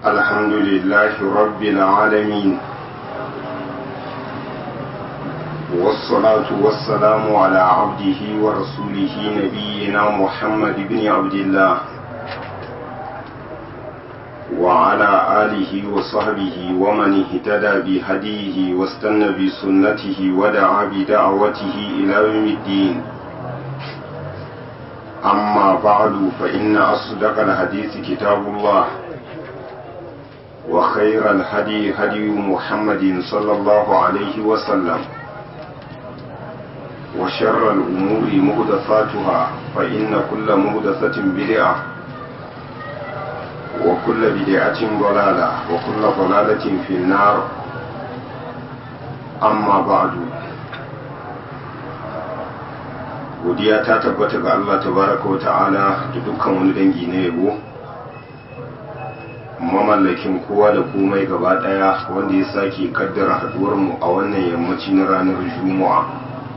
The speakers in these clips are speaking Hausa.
الحمد لله رب العالمين والصلاة والسلام على عبده ورسوله نبينا محمد بن عبد الله وعلى آله وصحبه ومن اهتدى بهديه واستنى بسنته ودعا بدعوته إلى يوم الدين أما بعد فإن أصدق الحديث كتاب الله وخير الهدي هدي محمد صلى الله عليه وسلم وشر الأمور مهدثاتها فإن كل مهدثة بدعة وكل بدعة ضلالة وكل ضلالة في النار أما بعد godiya ta tabbata ga Allah tabaraka wa ta'ala da dukkan wani dangi na yabo mamallakin kowa da komai gaba daya wanda ya sake kaddara haduwar mu a wannan yammaci na ranar juma'a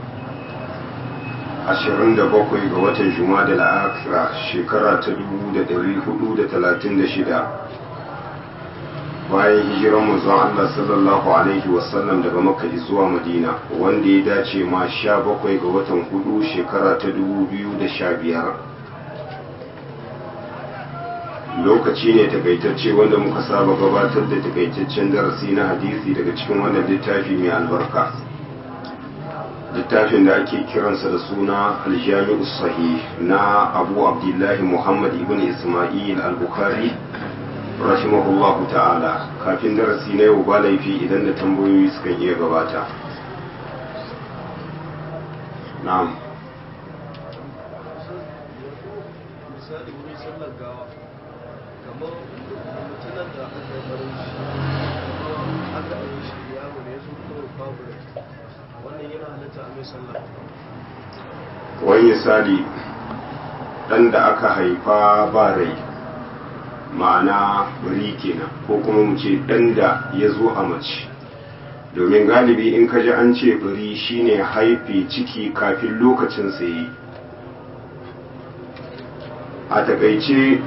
27 ga watan juma'a da la'akira shekara ta 1436 bayan hijiran manzon Allah sallallahu alaihi wasallam daga makka zuwa madina wanda ya dace ma 17 ga watan hudu shekara ta 2015 lokaci ne takaitacce wanda muka saba gabatar da takaitaccen darasi na hadisi daga cikin wannan littafi mai albarka littafin da ake kiransa da suna aljami'u sahih na abu abdullahi muhammad ibn ismail al-bukhari rahimahullahu ta'ala kafin darasi na yau ba laifi idan da tambayoyi suka iya gabata na'am misali wurin sallar gawa kamar mutunan da aka yi barin shi aka yi shi yaro ne ya zo kawai babu rai wannan yana halatta a mai sallah wani misali ɗan da aka haifa ba rai ma'ana bari kenan ko kuma mu ce ɗan da ya zo a mace domin galibi in ka ji an ce bari shine haife ciki kafin lokacin yi a takaice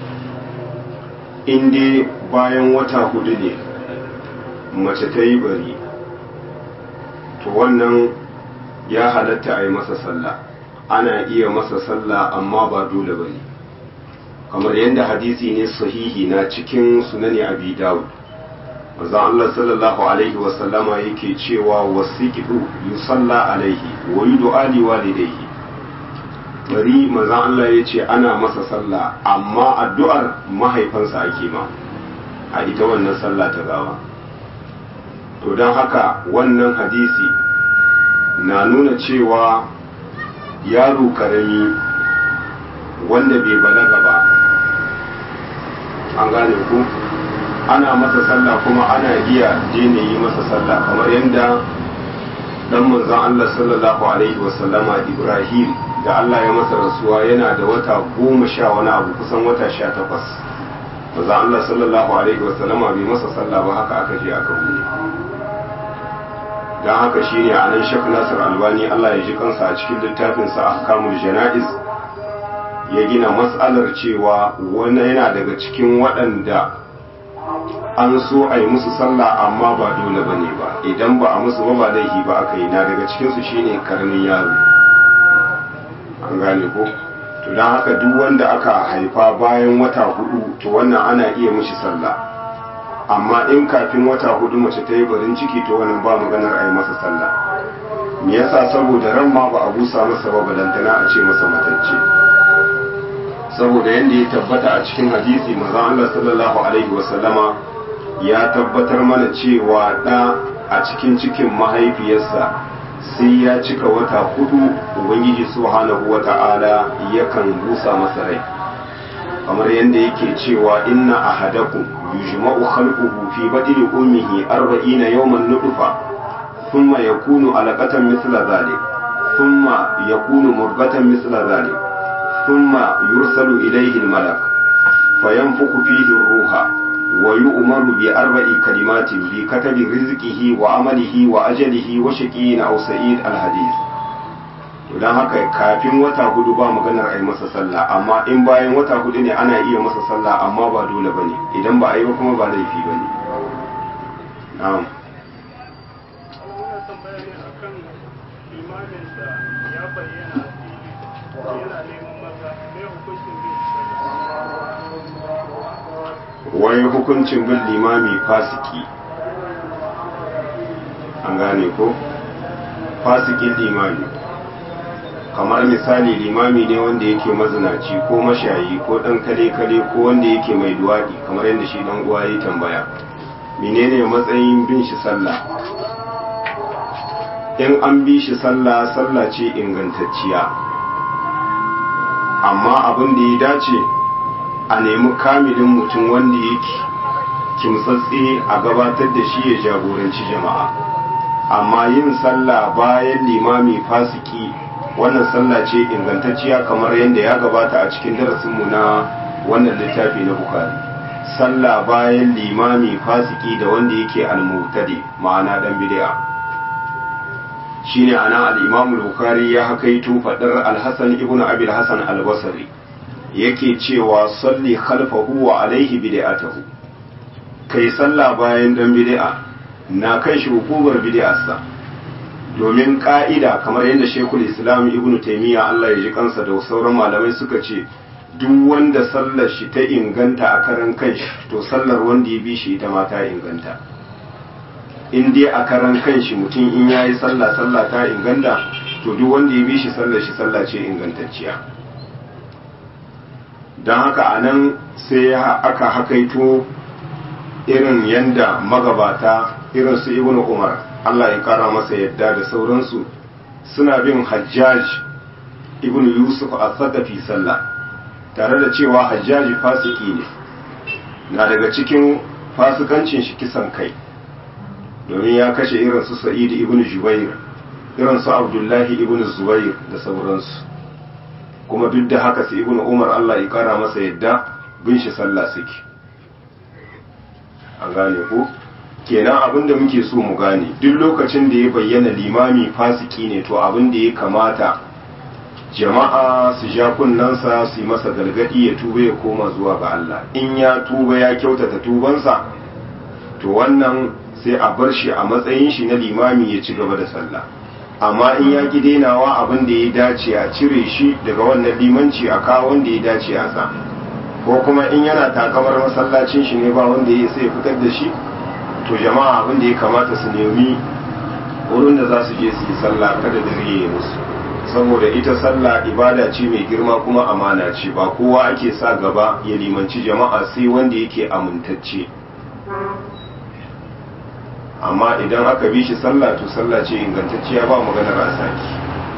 inda bayan wata hudu ne mace ta yi bari to wannan ya halatta a yi masa sallah ana iya masa sallah amma ba dole ba ne kamar yadda hadisi ne sahihi na cikin sunani abi dawud manzon Allah sallallahu alaihi wa sallama yake cewa wasiqidu yusalla alaihi wa yud'a li walidayhi bari manzon Allah yace ana masa sallah amma addu'ar mahaifansa ake ma a ita wannan sallah ta gawa to don haka wannan hadisi na nuna cewa yaro karami wanda bai balaga ba an gane ku ana masa sallah kuma ana iya daina yi masa sallah kamar yadda dan manzon Allah sallallahu alaihi wasallama Ibrahim da Allah ya masa rasuwa yana da wata goma sha wani abu kusan wata sha takwas manzon Allah sallallahu alaihi wasallama bai masa sallah ba haka aka je aka buɗe don haka shine a nan shek nasir albani Allah ya ji kansa a cikin littafinsa ahkamul jana'iz ya gina matsalar cewa wani yana daga cikin waɗanda an so a yi musu sallah amma ba dole ba ne ba idan ba a musu ba ba laifi ba aka yi na daga cikinsu shine karamin yaro an gane ko to don haka duk wanda aka haifa bayan wata hudu to wannan ana iya mishi sallah amma in kafin wata hudu mace ta yi barin ciki to wannan ba maganar a yi masa sallah me yasa saboda ran ma ba a busa masa ba balantana a ce masa matacce saboda yadda ya tabbata a cikin hadisi manzon Allah sallallahu alaihi wasallama ya tabbatar mana cewa da a cikin cikin mahaifiyarsa sai ya cika wata hudu ubangiji subhanahu wata'ala yakan busa masa rai kamar yadda yake cewa inna ahadakum yujma'u khalquhu fi batni ummihi 40 yawman nutfa thumma yakunu alaqatan mithla dhalik thumma yakunu murghatan mithla dhalik thumma yursalu ilayhi almalak fayanfukhu fihi ar-ruha wa yu'maru bi arba'i kalimatin bi katabi rizqihi wa amalihi wa ajalihi wa shaqiyyin aw sa'id al-hadith to don haka kafin wata hudu ba maganar a yi masa sallah amma in bayan wata hudu ne ana iya masa sallah amma ba dole ba ne idan ba a yi ba kuma ba laifi ba ne na'am wannan tambaya ne akan imanin da ya bayyana a fili yana neman maza me hukuncin bin wai hukuncin bin limami fasiki an gane ko fasikin limami kamar misali limami ne wanda yake mazinaci ko mashayi ko dan kale-kale ko wanda yake mai duwadi kamar yadda shi dan uwa ya tambaya menene matsayin bin shi sallah in an bi shi sallah sallah ce ingantacciya amma abin da ya dace a nemi kamilin mutum wanda yake kimtsatse a gabatar da shi ya jagoranci jama'a amma yin sallah bayan limami fasiki wannan sallah ce ingantacciya kamar yadda ya gabata a cikin darasinmu na wannan littafi na bukari sallah bayan limami fasiki da wanda yake almutade ma'ana dan bid'a shine ana al-imam al-bukhari ya hakaito fadar al-hasan ibnu abi al-hasan al-basri yake cewa salli khalfahu wa alaihi bid'atuhu kai sallah bayan dan bid'a na kai shi hukumar bid'arsa domin ka'ida kamar yadda shekul islam ibn taimiyya Allah ya ji kansa da sauran malamai suka ce duk wanda sallar shi ta inganta a karan kanshi to sallar wanda ya bi shi ita ma ta inganta in dai a karan kanshi mutum in yayi sallah sallah ta inganta to duk wanda ya bi shi sallar shi sallah ce ingantacciya don haka a nan sai aka hakaito irin yanda magabata irin su ibnu umar Allah ya kara masa yadda da sauransu suna bin hajjaj ibn yusuf a sakafi sallah tare da cewa hajjaji fasiki ne na daga cikin fasikancin shi kisan kai domin ya kashe irin su sa'id ibn jubair irin su abdullahi ibn zubair da sauransu kuma duk da haka su ibn umar Allah ya kara masa yadda bin shi sallah suke an gane ko kenan abin da muke so mu gane duk lokacin da ya bayyana limami fasiki ne to abin da ya kamata jama'a su ja kunnansa su yi masa galgadi ya tuba ya koma zuwa ga Allah in ya tuba ya kyautata tubansa to wannan sai a bar shi a matsayin shi na limami ya ci gaba da sallah amma in ya ki denawa abin da ya dace a cire shi daga wannan limanci a kawo wanda ya dace a sa ko kuma in yana takamar masallacin shi ne ba wanda ya sai fitar da shi to jama'a abin da ya kamata su nemi wurin da za su je su yi sallah kada da riye musu saboda ita sallah ibada ce mai girma kuma amana ce ba kowa ake sa gaba ya limanci jama'a sai wanda yake amintacce amma idan aka bi shi sallah to sallah ce ingantacciya ba maganar a saki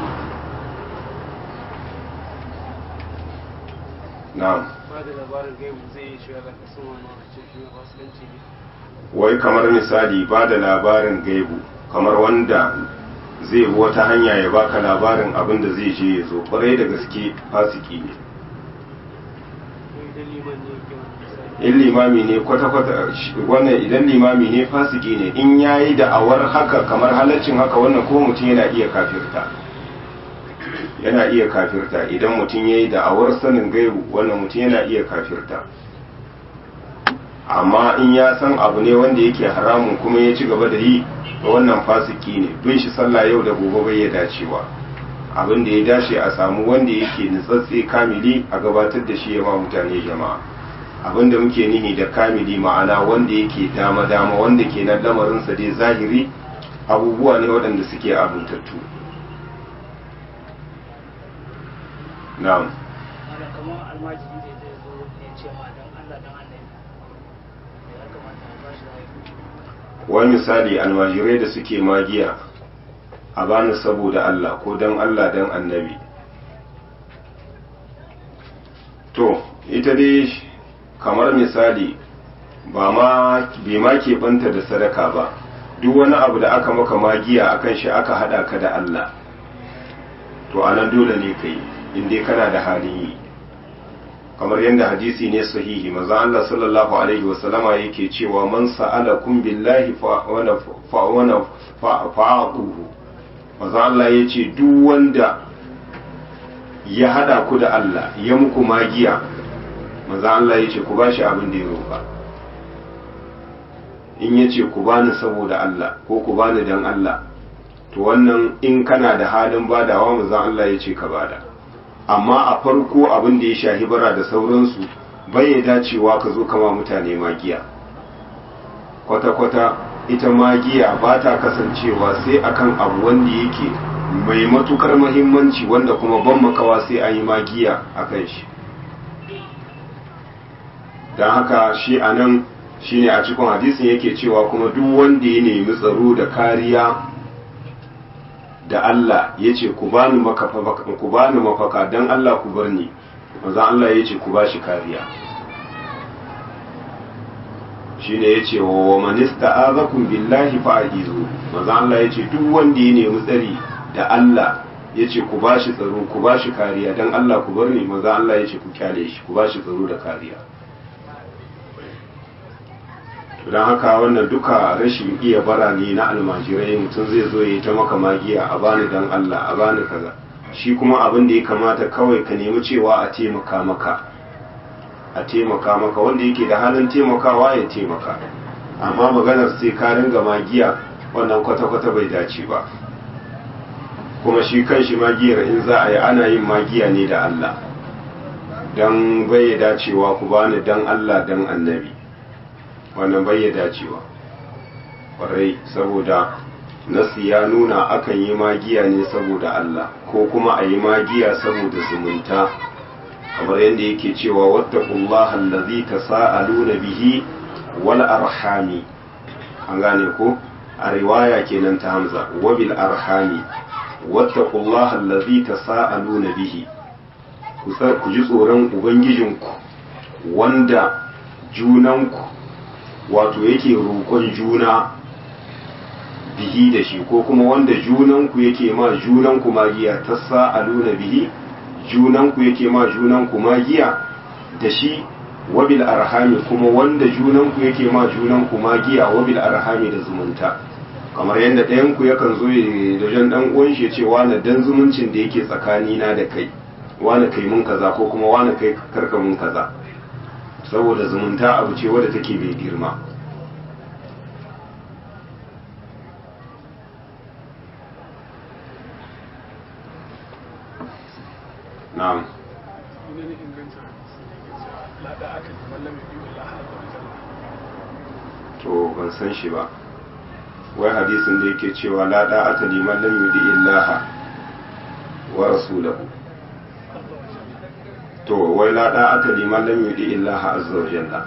na'am ba da labarin gaibu zai yi shi ga kasan wannan ce shi fasikanci ne wai kamar misali ba da labarin gaibu kamar wanda zai bi wata hanya ya baka labarin abin da zai je ya zo kwarai da gaske fasiki ne ko idan liman ne yake wani misali in limami ne kwata-kwata wannan idan limami ne fasiki ne in yayi da'awar haka kamar halaccin haka wannan ko mutum yana iya kafirta yana iya kafirta idan mutum yayi da'awar sanin gaibu wannan mutum yana iya kafirta amma in ya san abu ne wanda yake haramun kuma ya ci gaba da yi wannan fasiki ne bin shi sallah yau da gobe bai ya dacewa abin da ya dace a samu wanda yake nutsatse kamili a gabatar da shi ya ma mutane jama'a abin da muke nihi da kamili ma'ana wanda yake dama dama wanda ke nan lamarinsa dai zahiri abubuwa ne waɗanda suke abuntattu na'am wanda kamar almajiri da zai zo ya ce ma don Allah don annabi ya kamata a bashi rayu wani misali almajirai da suke magiya a bani saboda Allah ko don Allah don annabi to ita dai kamar misali ba ma bai ma keɓanta da sadaka ba duk wani abu da aka maka magiya akan shi aka haɗa ka da Allah to anan dole ne ka yi inda kana da halin yi kamar yadda hadisi ne sahihi maza Allah sallallahu alaihi wasallama yake cewa man sa'alakum billahi fa wana fa wana fa'atuhu maza Allah yace duk wanda ya hada ku da Allah ya muku magiya maza Allah ya ce ku ba shi abin da ya roƙa in ya ce ku bani saboda Allah ko ku bani dan Allah to wannan in kana da halin badawa maza Allah ya ce ka bada amma a farko abin da ya shahi bara da sauransu bai ya dacewa ka zo kama mutane magiya kwata-kwata ita magiya ba ta kasancewa sai akan abu wanda yake mai matukar mahimmanci wanda kuma ban makawa sai an yi magiya a kan shi don haka shi a nan shi ne a cikin hadisin yake cewa kuma duk wanda ya nemi tsaro da kariya da Allah ya ce ku bani mafaka don Allah ku bar ni manzan Allah ya ce ku ba shi kariya shi ne ya ce wa manista azakun billahi fa'izu manzan Allah ya ce duk wanda ya nemi tsari da Allah ya ce ku ba shi tsaro ku ba shi kariya don Allah ku bar ni manzan Allah ya ce ku kyale shi ku ba shi tsaro da kariya don haka wannan duka rashin iya bara ne na almajirai mutum zai zo ya ta maka magiya a bani dan Allah a bani kaza shi kuma abin da ya kamata kawai ka nemi cewa a taimaka maka a taimaka maka wanda yake da halin taimakawa ya taimaka amma maganar sai ka ringa magiya wannan kwata-kwata bai dace ba kuma shi kan shi magiyar in za a yi ana yin magiya ne da Allah don bai dacewa ku bani dan Allah dan annabi wannan bai ya dacewa kwarai saboda nasi ya nuna akan yi magiya ne saboda Allah ko kuma a yi magiya saboda zumunta kamar yadda yake cewa wattaqullaha allazi tasaaluna bihi wal arhami an gane ko a riwaya kenan ta Hamza wa bil arhami wattaqullaha allazi tasaaluna bihi ku ji tsoron ubangijinku wanda junanku wato yake roƙon juna bihi da shi ko kuma wanda junanku yake ma junanku magiya ta sa'aluna bihi junanku yake ma junanku magiya da shi wabil arhami kuma wanda junanku yake ma junanku magiya wabil arhami da zumunta kamar yadda ɗayanku yakan zo da jan ɗan uwan shi ce wani dan zumuncin da yake tsakanina da kai wani kai mun kaza ko kuma wani kai karka mun kaza saboda zumunta abu ce wadda take bai girma na'am to ban san shi ba wai hadisin da yake cewa la da'ata liman lam yudi illaha wa rasulahu to wai la da'ata liman lam yudi illaha azza wa jalla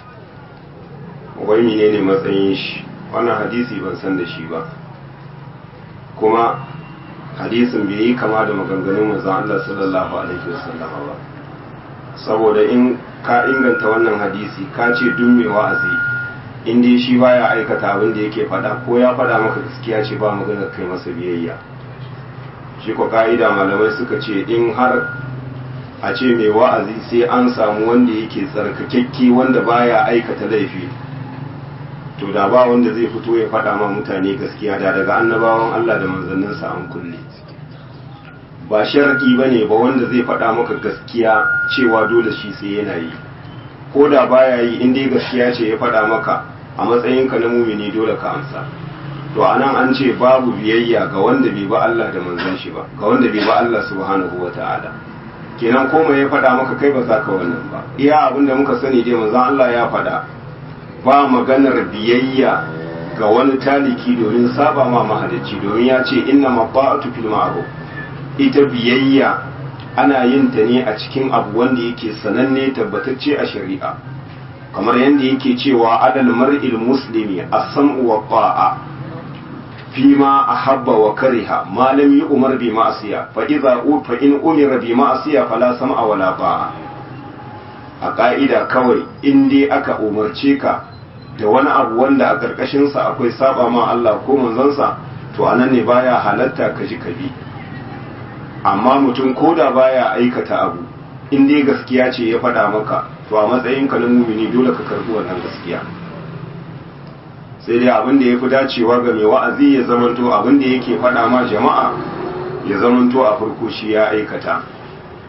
wai menene matsayin shi wannan hadisi ban san da shi ba kuma hadisin bai yi kama da maganganun manzon Allah sallallahu alaihi wasallam ba saboda in ka inganta wannan hadisi ka ce duk mai wa'azi in dai shi baya aikata abin da yake faɗa ko ya faɗa maka gaskiya ce ba magana kai masa biyayya shi ko ka'ida malamai suka ce in har a ce mai wa'azi sai an samu wanda yake tsarkakekke wanda baya aikata laifi to da ba wanda zai fito ya faɗa ma mutane gaskiya da daga annabawan Allah da manzanninsa an kulle ba sharadi ba ne ba wanda zai faɗa maka gaskiya cewa dole shi sai yana yi ko da baya yi in dai gaskiya ce ya faɗa maka a matsayinka na mumini dole ka amsa to anan an ce babu biyayya ga wanda bai ba Allah da manzon shi ba ga wanda bai ba Allah subhanahu wata'ala kenan komai ya faɗa maka kai ba za ka wannan ba iya abin da muka sani dai manzon Allah ya faɗa ba maganar biyayya ga wani taliki domin saba ma mahalicci domin ya ce inna mabba'atu fil ma'ruf ita biyayya ana yin ta ne a cikin abu wanda yake sananne tabbatacce a shari'a kamar yadda yake cewa adal mar'il muslimi as-sam'u wa ta'a fima ahabba wa kariha ma lam yu'mar bi ma'siya fa idza fa in umira bi ma'siya fala sam'a wala ta'a a ka'ida kawai in dai aka umarce ka da wani abu wanda a karkashin sa akwai saba ma Allah ko manzansa to anan ne baya halatta ka ji ka bi amma mutum koda baya aikata abu in dai gaskiya ce ya faɗa maka to a matsayin ka na mumini dole ka karbi wannan gaskiya sai dai abin da ya fi dacewa ga mai wa'azi ya zamanto abin da yake faɗa ma jama'a ya zamanto a farko shi ya aikata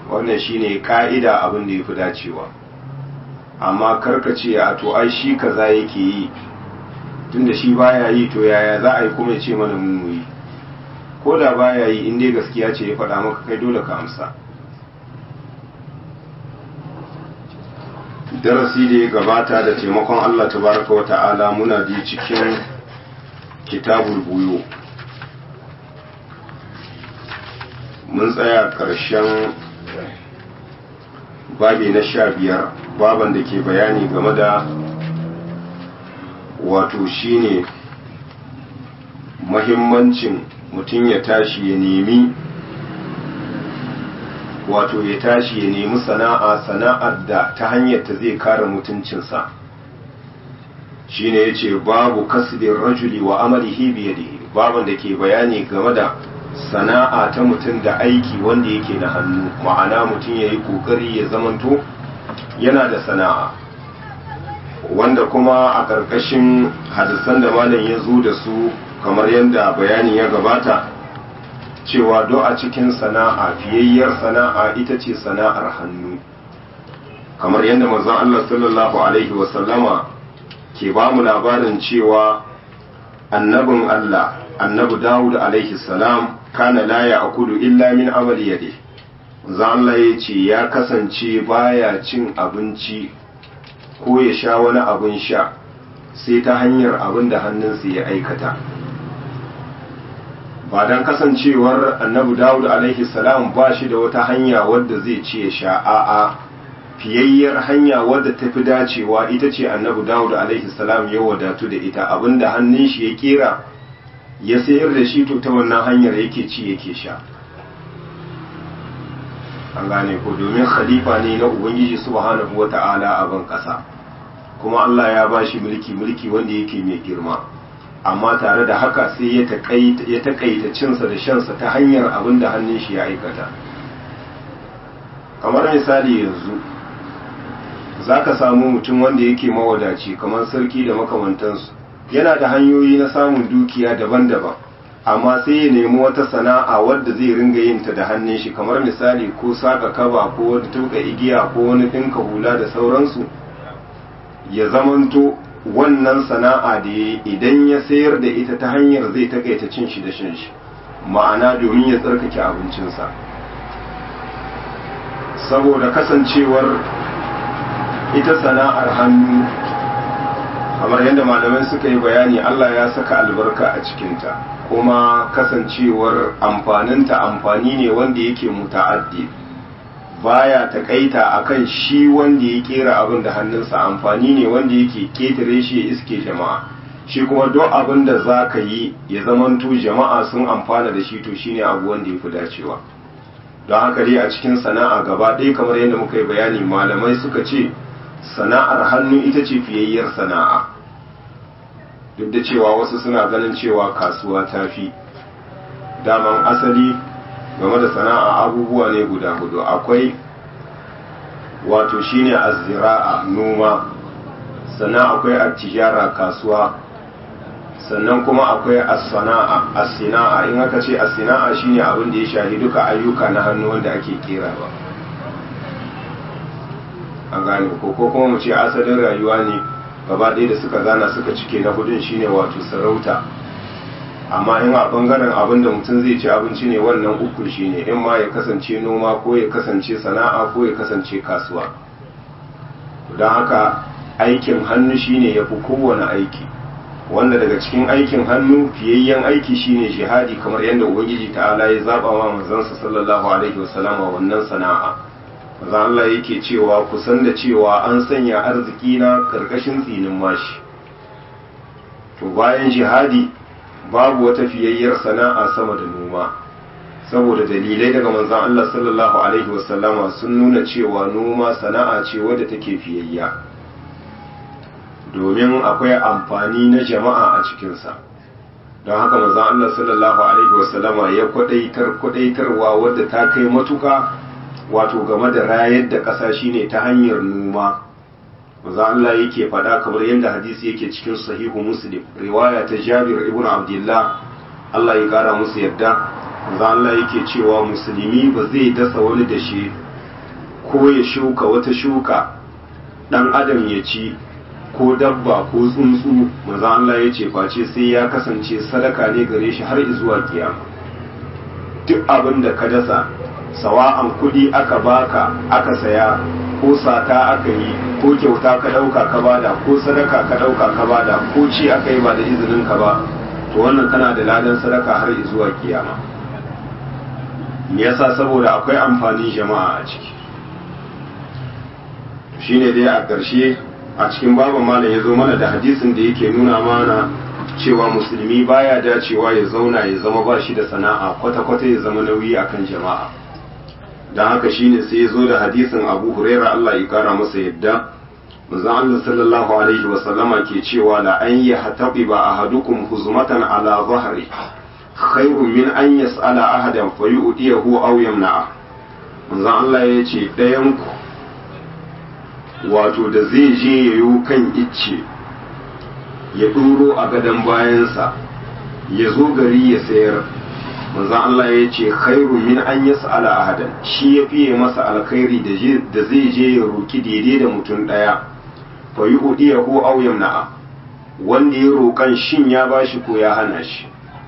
wannan shine ka'ida abin da ya fi dacewa amma karkace a to ai shi kaza yake yi tunda shi baya yi to yaya za a yi kuma ya ce mana mu yi ko da baya yi in dai gaskiya ce ya faɗa maka kai dole ka amsa darasi da ya gabata da taimakon Allah tabaraka wa ta'ala muna ji cikin kitabul buyo mun tsaya ƙarshen babi na sha biyar baban da ke bayani game da wato shine mahimmancin mutum ya tashi ya nemi wato ya tashi ya nemi sana'a sana'ar da ta hanyar ta zai kare mutuncinsa shine ya ce babu kasbin rajuli wa amalihi biyadihi baban da ke bayani game da sana'a ta mutum da aiki wanda yake na hannu ma'ana mutum ya yi ƙoƙari ya zamanto yana da sana'a wanda kuma a ƙarƙashin hadisan da malam ya zo da su kamar yadda bayani ya gabata cewa do a cikin sana'a fiyayyar sana'a ita ce sana'ar hannu kamar yadda manzon Allah sallallahu alaihi wasallama ke ba mu labarin cewa annabin Allah annabi Dawud alaihi salam kana la ya'kulu illa min amali yadi manzon Allah ya ce ya kasance baya cin abinci ko ya sha wani abin sha sai ta hanyar abin da hannunsa ya aikata ba don kasancewar annabi dawud alaihi salam ba shi da wata hanya wadda zai ce ya sha a'a fiyayyar hanya wadda ta fi dacewa ita ce annabi dawud alaihi salam ya wadatu da ita abinda hannun shi ya kera ya sayar da shi to ta wannan hanyar yake ci yake sha an gane ko domin khalifa ne na ubangiji subhanahu wata'ala a ban kasa kuma Allah ya ba shi mulki mulki wanda yake mai girma amma tare da haka sai ya takaita cinsa da shansa ta hanyar abin da hannun shi ya aikata kamar misali yanzu za ka samu mutum wanda yake mawadaci kamar sarki da makamantansu yana da hanyoyi na samun dukiya daban-daban amma sai ya nemi wata sana'a wadda zai ringa yin ta da hannun shi kamar misali ko saka kaba ko wani tuka igiya ko wani ɗinka hula da sauransu ya zamanto wannan sana'a da ya idan ya sayar da ita ta hanyar zai takaita cin shi da shan shi ma'ana domin ya tsarkake abincinsa saboda kasancewar ita sana'ar hannu kamar yadda malamai suka yi bayani Allah ya saka albarka a cikinta kuma kasancewar amfaninta amfani ne wanda yake muta'addi baya takaita akan shi wanda ya kera abin da hannunsa amfani ne wanda yake ketare shi ya iske jama'a shi kuma duk abin da za ka yi ya zamanto jama'a sun amfana da shi to shine abu wanda ya fi dacewa don haka dai a cikin sana'a gaba ɗaya kamar yadda muka yi bayani malamai suka ce sana'ar hannu ita ce fiyayyar sana'a duk da cewa wasu suna ganin cewa kasuwa ta fi daman asali game da sana'a abubuwa ne guda hudu akwai wato shine azzira'a noma sannan akwai attijara kasuwa sannan kuma akwai as-sana'a as-sina'a in aka ce as-sina'a shine abin da ya shahi duka ayyuka na hannu wanda ake kerawa an gane ko ko kuma mu ce asalin rayuwa ne gaba ɗaya da suka zana suka cike na hudun shine wato sarauta amma in a bangaren abin da mutum zai ci abinci ne wannan uku shi ne in ma ya kasance noma ko ya kasance sana'a ko ya kasance kasuwa don haka aikin hannu shine ya fi kowane aiki wanda daga cikin aikin hannu fiyayyen aiki shine jihadi kamar yadda ubangiji ta'ala ya zaba wa manzansa sallallahu alaihi wasallama wannan sana'a maza Allah yake cewa kusan da cewa an sanya arziki na karkashin tsinin mashi to bayan jihadi babu wata fiyayyar sana'a sama da noma saboda dalilai daga manzan Allah sallallahu alaihi wasallama sun nuna cewa noma sana'a ce wadda take fiyayya domin akwai amfani na jama'a a cikinsa don haka manzan Allah sallallahu alaihi wasallama ya kwadaitar kwadaitarwa wadda ta kai matuka wato game da rayar da ƙasa shine ta hanyar noma maza Allah yake faɗa kamar yadda hadisi yake cikin sahihu muslim riwaya ta jabir ibn abdullah Allah ya kara musu yadda maza Allah yake cewa musulmi ba zai dasa wani dashe ko ya shuka wata shuka dan adam ya ci ko dabba ko tsuntsu maza Allah ya ce face sai ya kasance sadaka ne gare shi har zuwa kiyama duk abin da ka dasa sawa'an kudi aka baka aka saya ko sata aka yi ko kyauta ka dauka ka bada ko sadaka ka dauka ka bada ko ci aka yi ba da izinin ka ba to wannan kana da ladan sadaka har zuwa kiyama me yasa saboda akwai amfanin jama'a a ciki shine dai a ƙarshe a cikin babu malam ya zo mana da hadisin da yake nuna mana cewa musulmi baya dacewa ya zauna ya zama ba shi da sana'a kwata-kwata ya zama nauyi akan jama'a don haka shine sai ya zo da hadisin abu huraira Allah ya kara masa yadda manzon Allah sallallahu alaihi wa sallama ke cewa la an yi hatabi ba ahadukum huzmatan ala zahri khairun min an yas'ala ahadan fa yu'tiyahu aw yamna'a manzon Allah ya ce ɗayan ku wato da zai je yayo kan icce ya ɗuro a gadon bayansa ya zo gari ya sayar manzon Allah ya ce khairu min an yas'ala ahadan shi ya fiye masa alkhairi da zai je ya roki daidai da mutum ɗaya fa yu'diyahu aw yamna'a wanda ya roƙan shin ya bashi ko ya hana shi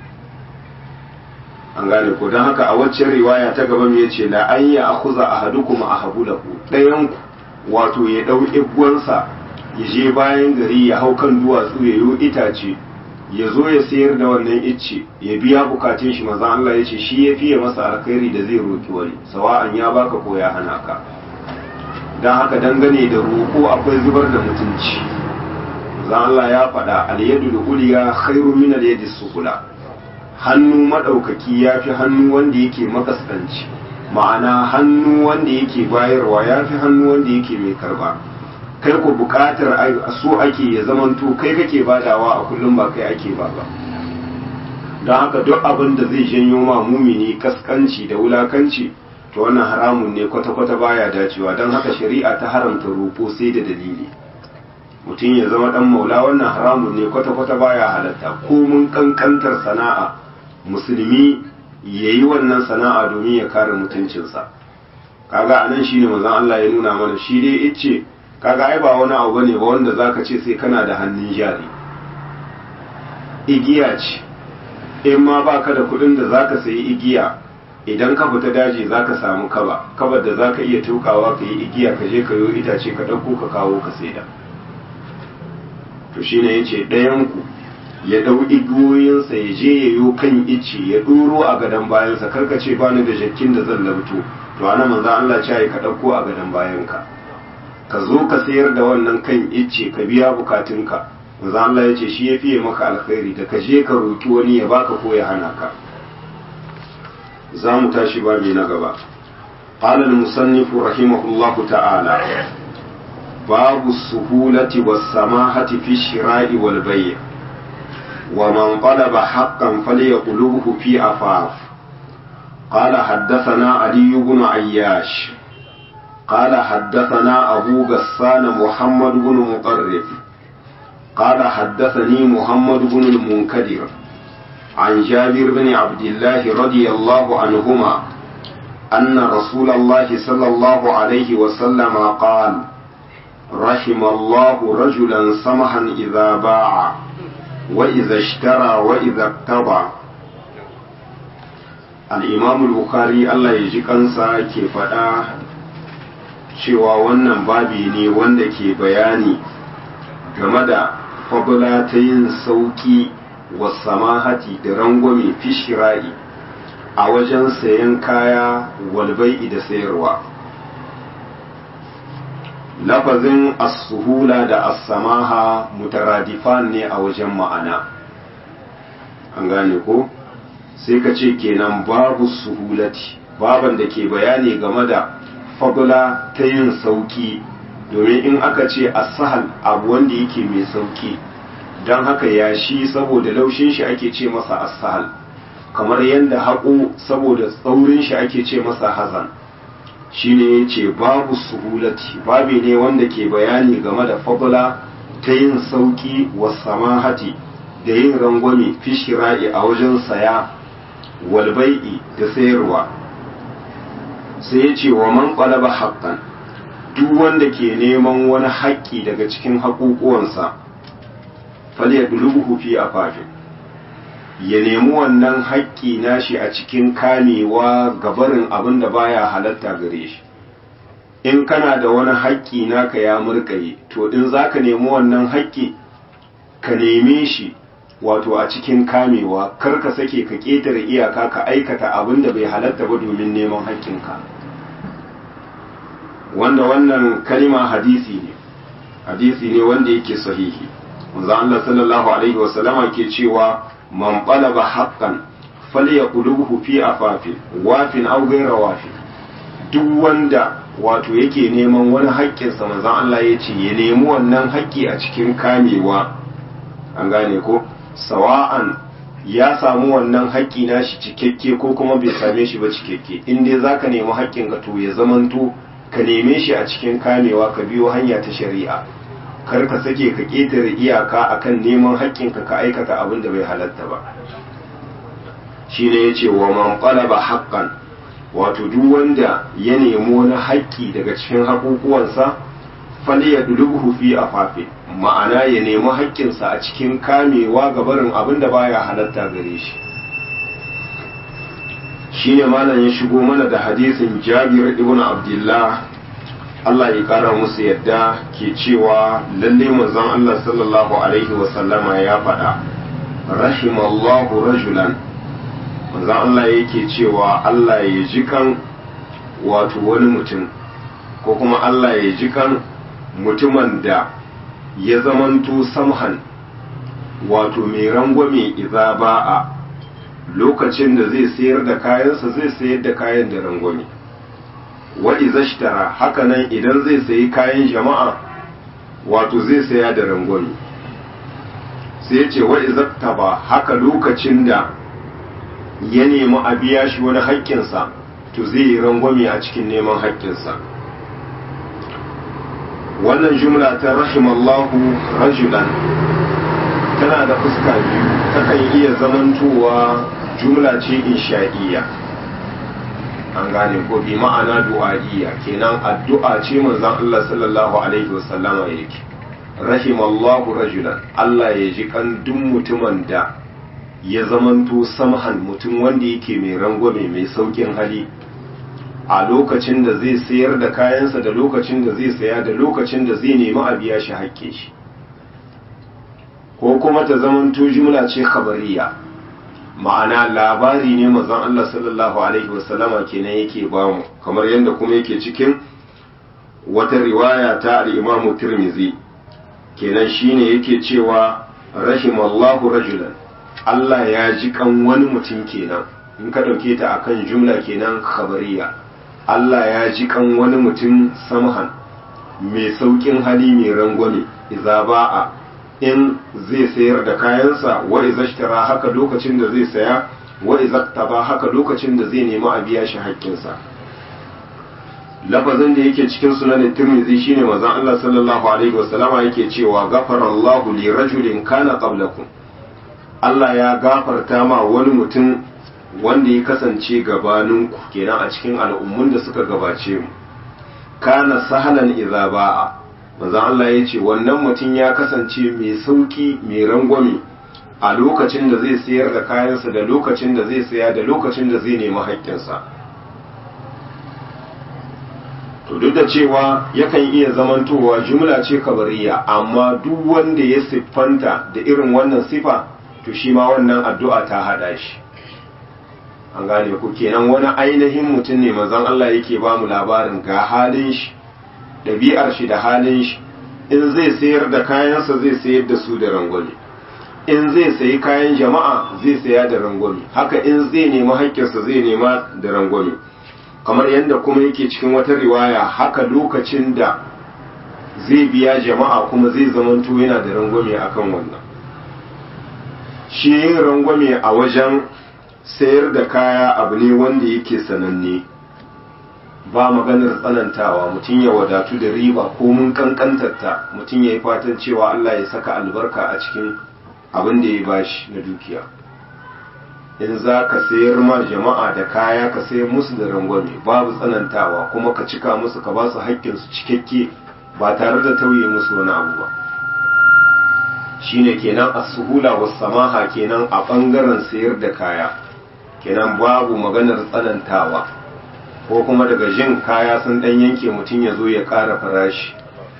an gane ko don haka a waccan riwaya ta gaba ya ce la an ya akhuza ahadukum ahabulahu ɗayan ku wato ya ɗau igwansa ya je bayan gari ya hau kan duwatsu ya yi itace ya zo ya sayar da wannan icce ya biya bukatun shi maza Allah ya ce shi ya fiye masa alkhairi da zai roki wani sawa'an ya baka ko ya hana ka don haka dangane da roƙo akwai zubar da mutunci maza Allah ya faɗa alyadu da uliya khairu min alyadi sufula hannu madaukaki ya fi hannu wanda yake makaskanci ma'ana hannu wanda yake bayarwa ya fi hannu wanda yake mai karba kai ku bukatar so ake ya zamanto kai kake badawa a kullum ba kai ake ba ba don haka duk abin da zai janyo ma mumini kaskanci da wulakanci to wannan haramun ne kwata-kwata baya dacewa don haka shari'a ta haramta roƙo sai da dalili mutum ya zama dan maula wannan haramun ne kwata-kwata baya halatta ko mun kankantar sana'a musulmi ya yi wannan sana'a domin ya kare mutuncinsa kaga anan shine manzon Allah ya nuna mana shi dai ice kaga ai ba wani abu bane ba wanda zaka ce sai kana da hannun jari igiya ce in ma baka da kudin da zaka sayi igiya idan ka fita daji zaka samu kaba kabar da zaka iya tukawa ka yi igiya ka je ka yo itace ka dauko ka kawo ka saida to shine yace ɗayan ku ya dau igiyoyinsa ya je ya yo kan ice ya duro a gadon bayansa karka ce bani da jakkin da zan labto to ana manzo Allah ce ka dauko a gadon bayanka ka zo ka sayar da wannan kan icce ka biya bukatunka manzo Allah ya ce shi ya fiye maka alkhairi da ka je ka roki wani ya baka ko ya hana ka za mu tashi babi na gaba قال المصنف رحمه الله تعالى باب السهولة والسماحة في الشراء والبيع ومن طلب حقا فليطلبه في عفاف قال حدثنا علي بن عياش قال حدثنا أبو غسان محمد بن مقرب قال حدثني محمد بن المنكدر عن جابر بن عبد الله رضي الله عنهما أن رسول الله صلى الله عليه وسلم قال رحم الله رجلا سمحا إذا باع وإذا اشترى وإذا اقتضى الإمام البخاري الله يجي kansa ke faɗa cewa wannan babi ne wanda ke bayani game da fabula ta yin sauƙi wa samahati da rangwame fishira'i a wajen sayan kaya walbai'i da sayarwa lafazin as-suhula da as-samaha mutaradifan ne a wajen ma'ana an gane ko sai ka ce kenan babu suhulati baban da ke bayani game da fadula ta yin sauki domin in aka ce as-sahal abu wanda yake mai sauki don haka yashi saboda laushin shi ake ce masa as-sahal kamar yadda haƙo saboda tsaurin shi ake ce masa hazan shine ya ce babu suhulati babi ne wanda ke bayani game da fadula ta yin sauki wa samahati da yin rangwame fi shira'i a wajen saya walbai'i da sayarwa sai ya ce wa man ƙwalaba haƙƙan duk wanda ke neman wani haƙƙi daga cikin haƙuƙuwansa fal ya dulubuhu fi afafin ya nemi wannan haƙƙi nashi a cikin kamewa gabarin abin da baya halatta gare shi in kana da wani haƙƙi naka ya murƙaye to in za ka nemi wannan haƙƙi ka neme shi wato a cikin kamewa kar ka sake ka ƙetare iyaka ka aikata abin da bai halatta ba domin neman haƙƙinka wanda wannan kalima hadisi ne hadisi ne wanda yake sahihi manzo Allah sallallahu alaihi wasallama ke cewa man talaba haqqan falyaquluhu fi afafin wafin aw ghayra wafin duk wanda wato yake neman wani haƙƙinsa manzon Allah ya ce ya nemi wannan haƙƙi a cikin kamewa an gane ko sawa'an ya samu wannan haƙƙi nashi cikakke ko kuma bai same shi ba cikakke in dai zaka nemi haƙƙin ka to ya zamanto ka neme shi a cikin kamewa ka biyo hanya ta shari'a kar ka sake ka ƙetare iyaka akan neman haƙƙinka ka aikata abin da bai halatta ba shine yace wa man qalaba haqqan wato duk wanda ya nemi wani haƙƙi daga cikin haƙuƙuwansa fali ya dulubuhu fi afafi ma'ana ya nemi haƙƙinsa a cikin kamewa ga barin abin da baya halatta gare shi shine malam ya shigo mana da hadisin Jabir ibn Abdullah Allah ya kara musu yadda ke cewa lalle manzon Allah sallallahu alaihi wa sallama ya faɗa rahimallahu rajulan manzon Allah yake cewa Allah ya ji kan wato wani mutum ko kuma Allah ya ji kan mutumin da ya zamanto samhan wato mai rangwame iza ba'a lokacin da zai sayar da kayansa zai sayar da kayan da rangwame wa izashtara haka nan idan zai sayi kayan jama'a wato zai saya da rangwame sai ce wa izaktaba haka lokacin da ya nemi a biya shi wani haƙƙinsa to zai yi rangwame a cikin neman haƙƙinsa wannan jumla ta rahimallahu rajulan tana da fuska biyu takan iya zamantowa jumla ce insha'iyya an gane ko bi ma'ana du'a'iyya kenan addu'a ce manzon Allah sallallahu alaihi wasallama yake rahimallahu rajulan Allah ya ji kan duk mutumin da ya zamanto samhan mutum wanda yake mai rangwame mai saukin hali a lokacin da zai sayar da kayansa da lokacin da zai saya da lokacin da zai nemi a biya shi haƙƙe shi ko kuma ta zamanto jumla ce khabariya ma'ana labari ne mazan Allah sallallahu alaihi wasallama kenan yake bamu kamar yadda kuma yake cikin wata riwaya ta al-Imam Tirmidhi kenan shine yake cewa rahimallahu rajulan Allah ya ji kan wani mutum kenan in ka dauke ta akan jumla kenan khabariya Allah ya ji kan wani mutum samhan mai saukin hali mai rangwame idza ba'a in zai sayar da kayansa wa izashtara haka lokacin da zai saya wa izaktaba haka lokacin da zai nemi a biya shi haƙƙinsa lafazin da yake cikin sunan tirmidhi shine manzon Allah sallallahu alaihi wasallama yake cewa ghafara Allahu li rajulin kana qablakum Allah ya gafarta ma wani mutum wanda ya kasance gabaninku kenan a cikin al'ummun da suka gabace mu kana sahalan idza ba'a manzon Allah ya ce wannan mutum ya kasance mai sauki mai rangwame a lokacin da zai sayar da kayansa da lokacin da zai saya da lokacin da zai nemi haƙƙinsa to duk da cewa yakan iya zamantowa jumla ce kabariya amma duk wanda ya siffanta da irin wannan sifa to shi ma wannan addu'a ta hada shi an gane ku kenan wani ainihin mutum ne manzon Allah yake ba mu labarin ga halin shi ɗabi'ar shi da halin shi in zai sayar da kayansa zai sayar da su da rangwame in zai sayi kayan jama'a zai saya da rangwame haka in zai nemi haƙƙinsa zai nema da rangwame kamar yadda kuma yake cikin wata riwaya haka lokacin da zai biya jama'a kuma zai zamanto yana da rangwame akan wannan shi yin rangwame a wajen sayar da kaya abu ne wanda yake sananne ba maganar tsanantawa mutum ya wadatu da riba ko mun kankantarta mutum ya yi fatan cewa Allah ya saka albarka a cikin abin da ya bashi na dukiya in za ka sayar ma jama'a da kaya ka sayar musu da rangwame babu tsanantawa kuma ka cika musu ka ba su haƙƙinsu cikakke ba tare da tauye musu wani abu ba shine kenan as-suhula was samaha kenan a bangaren sayar da kaya kenan babu maganar tsanantawa ko kuma daga jin kaya sun dan yanke mutum ya zo ya ƙara farashi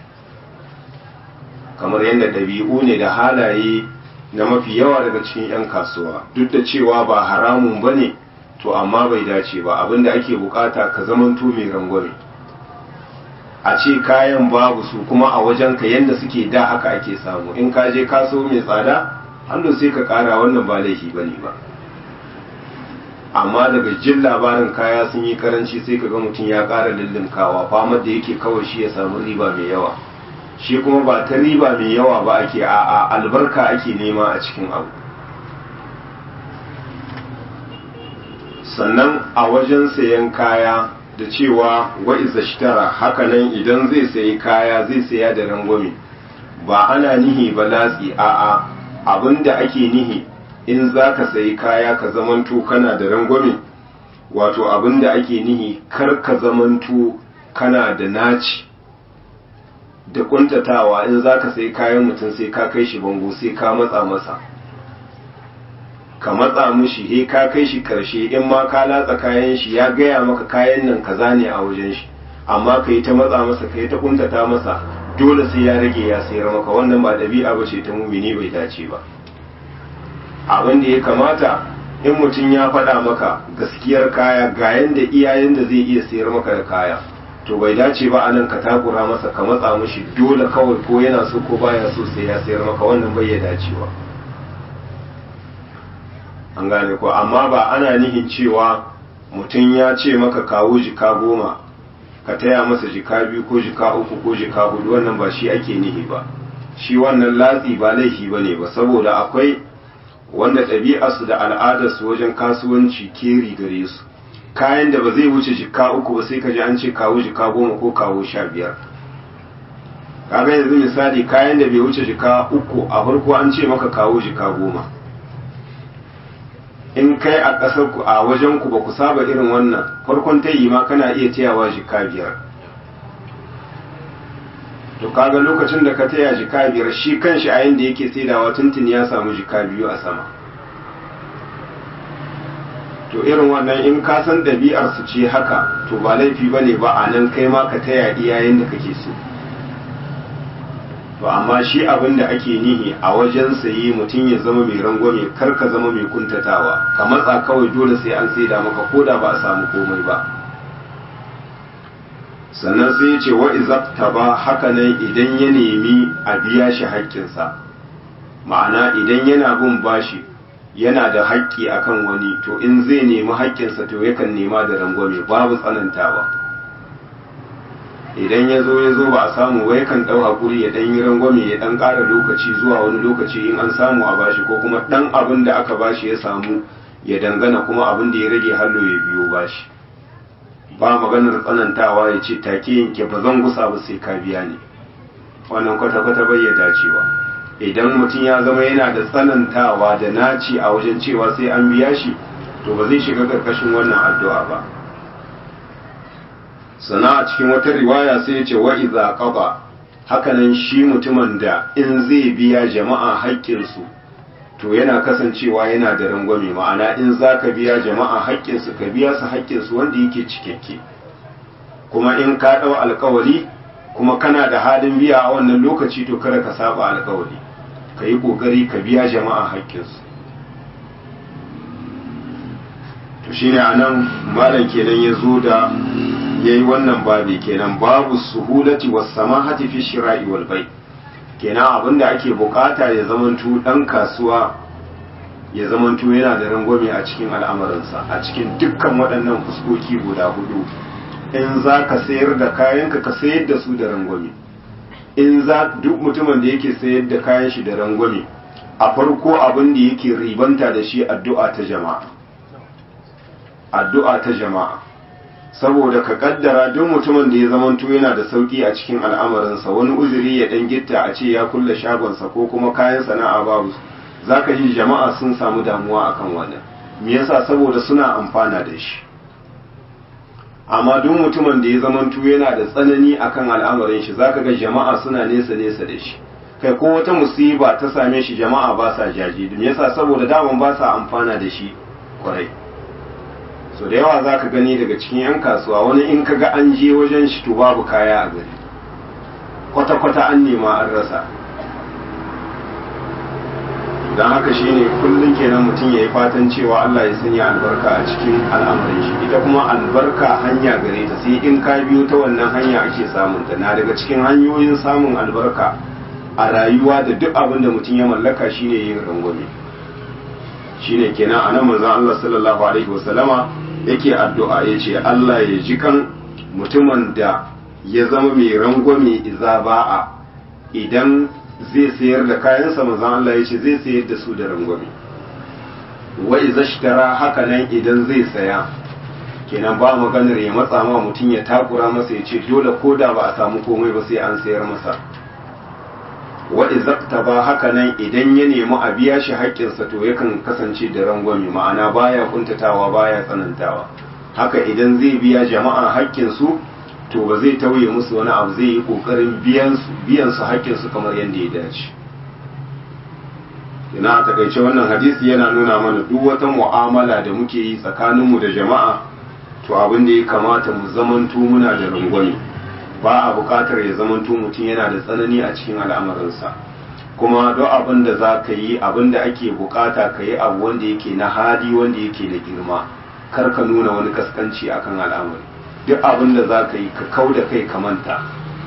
kamar yadda ɗabi'u ne da halaye na mafi yawa daga cikin 'yan kasuwa duk da cewa ba haramun ba ne to amma bai dace ba abinda ake bukata ka zamanto mai rangwame a ce kayan babu su kuma a wajen ka yadda suke da haka ake samu in ka je kaso mai tsada hannu sai ka kara wannan ba laifi ba ne ba amma daga jin labarin kaya sun yi karanci sai ka ga mutum ya kara lullunkawa famar da yake kawai shi ya samu riba mai yawa shi kuma ba ta riba mai yawa ba ake a albarka ake nema a cikin abu sannan a wajen sayan kaya da cewa wa'iza shitara hakanan idan zai sayi kaya zai saya da rangwame ba ana nihi ba latsi a'a abinda ake nihi in za ka sayi kaya ka zamanto kana da rangwame wato abinda ake nihi kar ka zamanto kana da naci da kuntatawa in za ka sai kayan mutum sai ka kai shi bango sai ka matsa masa ka matsa mushi he ka kai shi karshe in ma ka latsa kayan shi ya gaya maka kayan nan kaza ne a wajen shi amma ka yi ta matsa masa ka yi ta kuntata masa dole sai ya rage ya sayar maka wannan ba ɗabi'a ba ce ta mumini bai dace ba abin da ya kamata in mutum ya faɗa maka gaskiyar kaya ga yanda iyayen da zai iya sayar maka da kaya to bai dace ba anan ka takura masa ka matsa mushi dole kawai ko yana so ko baya so sai ya sayar maka wannan bai ya dacewa an gane ko amma ba ana nihin cewa mutum ya ce maka kawo jika goma ka taya masa jika biyu ko jika uku ko jika hudu wannan ba shi ake nihi ba shi wannan latsi ba laifi ba ne ba saboda akwai wanda ɗabi'arsu da al'adarsu wajen kasuwanci keri gare su kayan da ba zai wuce jika uku ba sai ka ji an ce kawo jika goma ko kawo sha biyar kaga yanzu misali kayan da bai wuce jika uku a farko an ce maka kawo jika goma in kai a ƙasar ku a wajen ku ba ku saba irin wannan farkon tayi ma kana iya tayawa jika biyar to kaga lokacin da ka taya jika biyar shi kanshi a yanda yake saidawa tuntun ya samu jika biyu a sama to irin wannan in ka san ɗabi'ar su ce haka to ba laifi ba ne ba a nan kai ma ka taya iyayen da kake so to amma shi abin da ake nihi a wajen sayi mutum ya zama mai rangwame kar ka zama mai kuntatawa ka matsa kawai dole sai an saida maka koda ba a samu komai ba sannan sai ya ce wa izabta ba haka nan idan ya nemi a biya shi haƙƙinsa ma'ana idan yana bin bashi yana da haƙƙi akan wani to in zai nemi haƙƙinsa to yakan nema da rangwame babu tsanantawa idan ya zo ya zo ba a samu ba yakan ɗau haƙuri ya ɗan yi rangwame ya ɗan ƙara lokaci zuwa wani lokaci in an samu a bashi ko kuma ɗan abin da aka bashi ya samu ya dangana kuma abin da ya rage hallo ya biyo bashi ba maganar tsanantawa ya ce take yanke ba zan gusa ba sai ka biya ni wannan kwata-kwata bai ya dacewa idan mutum ya zama yana da tsanantawa da naci a wajen cewa sai an biya shi to ba zai shiga karkashin wannan addu'a ba sana a cikin wata riwaya sai ya ce wa iza qada hakanan shi mutumin da in zai biya jama'a haƙƙinsu to yana kasancewa yana da rangwame ma'ana in za ka biya jama'a haƙƙinsu ka biya su haƙƙinsu wanda yake cikakke kuma in ka ɗau alkawari kuma kana da halin biya a wannan lokaci to kada ka saba alkawari ka yi ƙoƙari ka biya jama'a haƙƙinsu to shine a nan malam kenan ya zo da ya yi wannan babi kenan babu suhulati was samahati fi shira'i wal bai' kenan abin da ake bukata ya zamanto dan kasuwa ya zamanto yana da rangwame a cikin al'amuransa a cikin dukkan waɗannan fuskoki guda hudu in za ka sayar da kayanka ka sayar da su da rangwame in za duk mutumin da yake sayar da kayan shi da rangwame a farko abin da yake ribanta da shi addu'a ta jama'a addu'a ta jama'a saboda ka kaddara duk mutumin da ya zamanto yana da sauki a cikin al'amarinsa wani uzuri ya dan gitta a ce ya kulle shagonsa ko kuma kayan sana'a babu zaka ji jama'a sun samu damuwa akan wannan me yasa saboda suna amfana da shi amma duk mutumin da ya zamantu yana da tsanani akan al'amarin shi zaka ga jama'a suna nesa nesa da shi kai ko wata musiba ta same shi jama'a ba sa jaji me yasa saboda daman ba sa amfana da shi kwarai so da yawa zaka gani daga cikin yan kasuwa wani in kaga an je wajen shi to babu kaya a gari kwata kwata an nema an rasa don haka shine kullum kenan mutum ya yi fatan cewa Allah ya sanya albarka a cikin al'amarin shi ita kuma albarka hanya gare ta sai in ka biyo ta wannan hanya ake samun ta na daga cikin hanyoyin samun albarka a rayuwa da duk abin da mutum ya mallaka shine yin rangwame shine kenan anan manzon Allah sallallahu alaihi wasallama yake addu'a yace Allah ya ji kan mutumin da ya zama mai rangwame iza ba'a idan zai sayar da kayansa manzon Allah ya ce zai sayar da su da rangwame wai zashtara haka nan idan zai saya kenan ba maganar ya matsa ma mutum ya takura masa ya ce dole ko da ba a samu komai ba sai an sayar masa wa izakta ba haka nan idan ya nemi a biya shi haƙƙinsa to yakan kasance da rangwame ma'ana baya kuntatawa baya tsanantawa haka idan zai biya jama'a haƙƙinsu to ba zai tauye musu wani abu zai yi kokarin biyan su hakkin su kamar yadda ya dace ina a takaice wannan hadisi yana nuna mana duk wata mu'amala da muke yi tsakaninmu da jama'a to abin da ya kamata mu zamanto muna da rangwame ba a buƙatar ya zamanto mutum yana da tsanani a cikin al'amarinsa kuma duk abin da za ka yi abin da ake buƙata ka yi abu wanda yake na hali wanda yake da girma kar ka nuna wani kaskanci akan al'amari duk abin da za ka yi ka kau da kai ka manta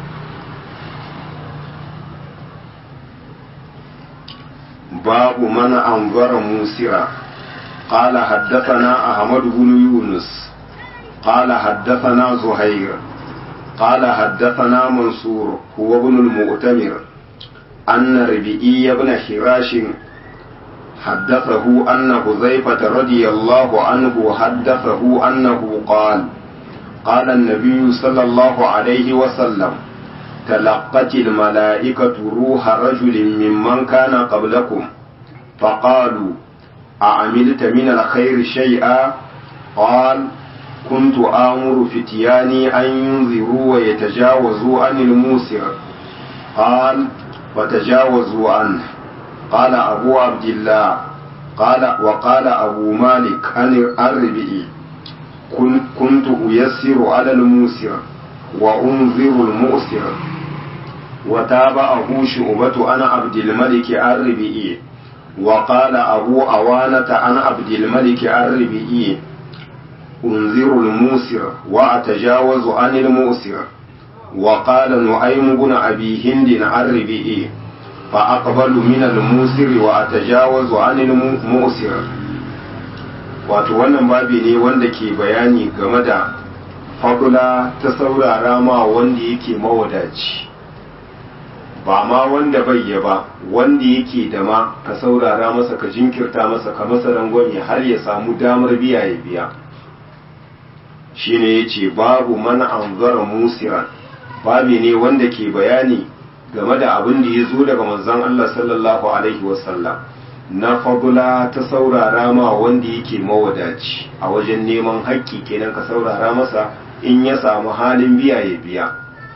babu mana anzara musira قال حدثنا أحمد بن يونس قال حدثنا زهير قال حدثنا منصور هو ابن المؤتمر أن ربيعي بن حراش حدثه أن حذيفة رضي الله عنه حدثه أنه قال قال النبي صلى الله عليه وسلم تلقت الملائكة روح رجل ممن كان قبلكم فقالوا أعملت من الخير شيئا قال كنت آمر فتياني أن ينذروا ويتجاوزوا عن الموسر قال فتجاوزوا عنه قال أبو عبد الله قال وقال أبو مالك عن الربئي كنت أيسر على الموسر وأنذر المؤسر وتابعه شعبة أنا عبد الملك الربئي وقال أبو أوانة عن عبد الملك الربئي أنذر الموسر وأتجاوز عن المؤسر وقال نعيم بن أبي هند الربئي فأقبل من الموسر وأتجاوز عن المؤسر wato wannan babi ne wanda ke bayani game da fadula ta saurara ma wanda yake mawadaci ba ma wanda bayya ba wanda yake da ma ka saurara masa ka jinkirta masa ka masa rangwame har ya samu damar biya ya biya shine yace babu mana anzara musiran babi ne wanda ke bayani game da abin da ya zo daga manzon Allah sallallahu alaihi wasallam na fadula ta saurara ma wanda yake mawadaci a wajen neman haƙƙi kenan ka saurara masa in ya samu halin biya ya biya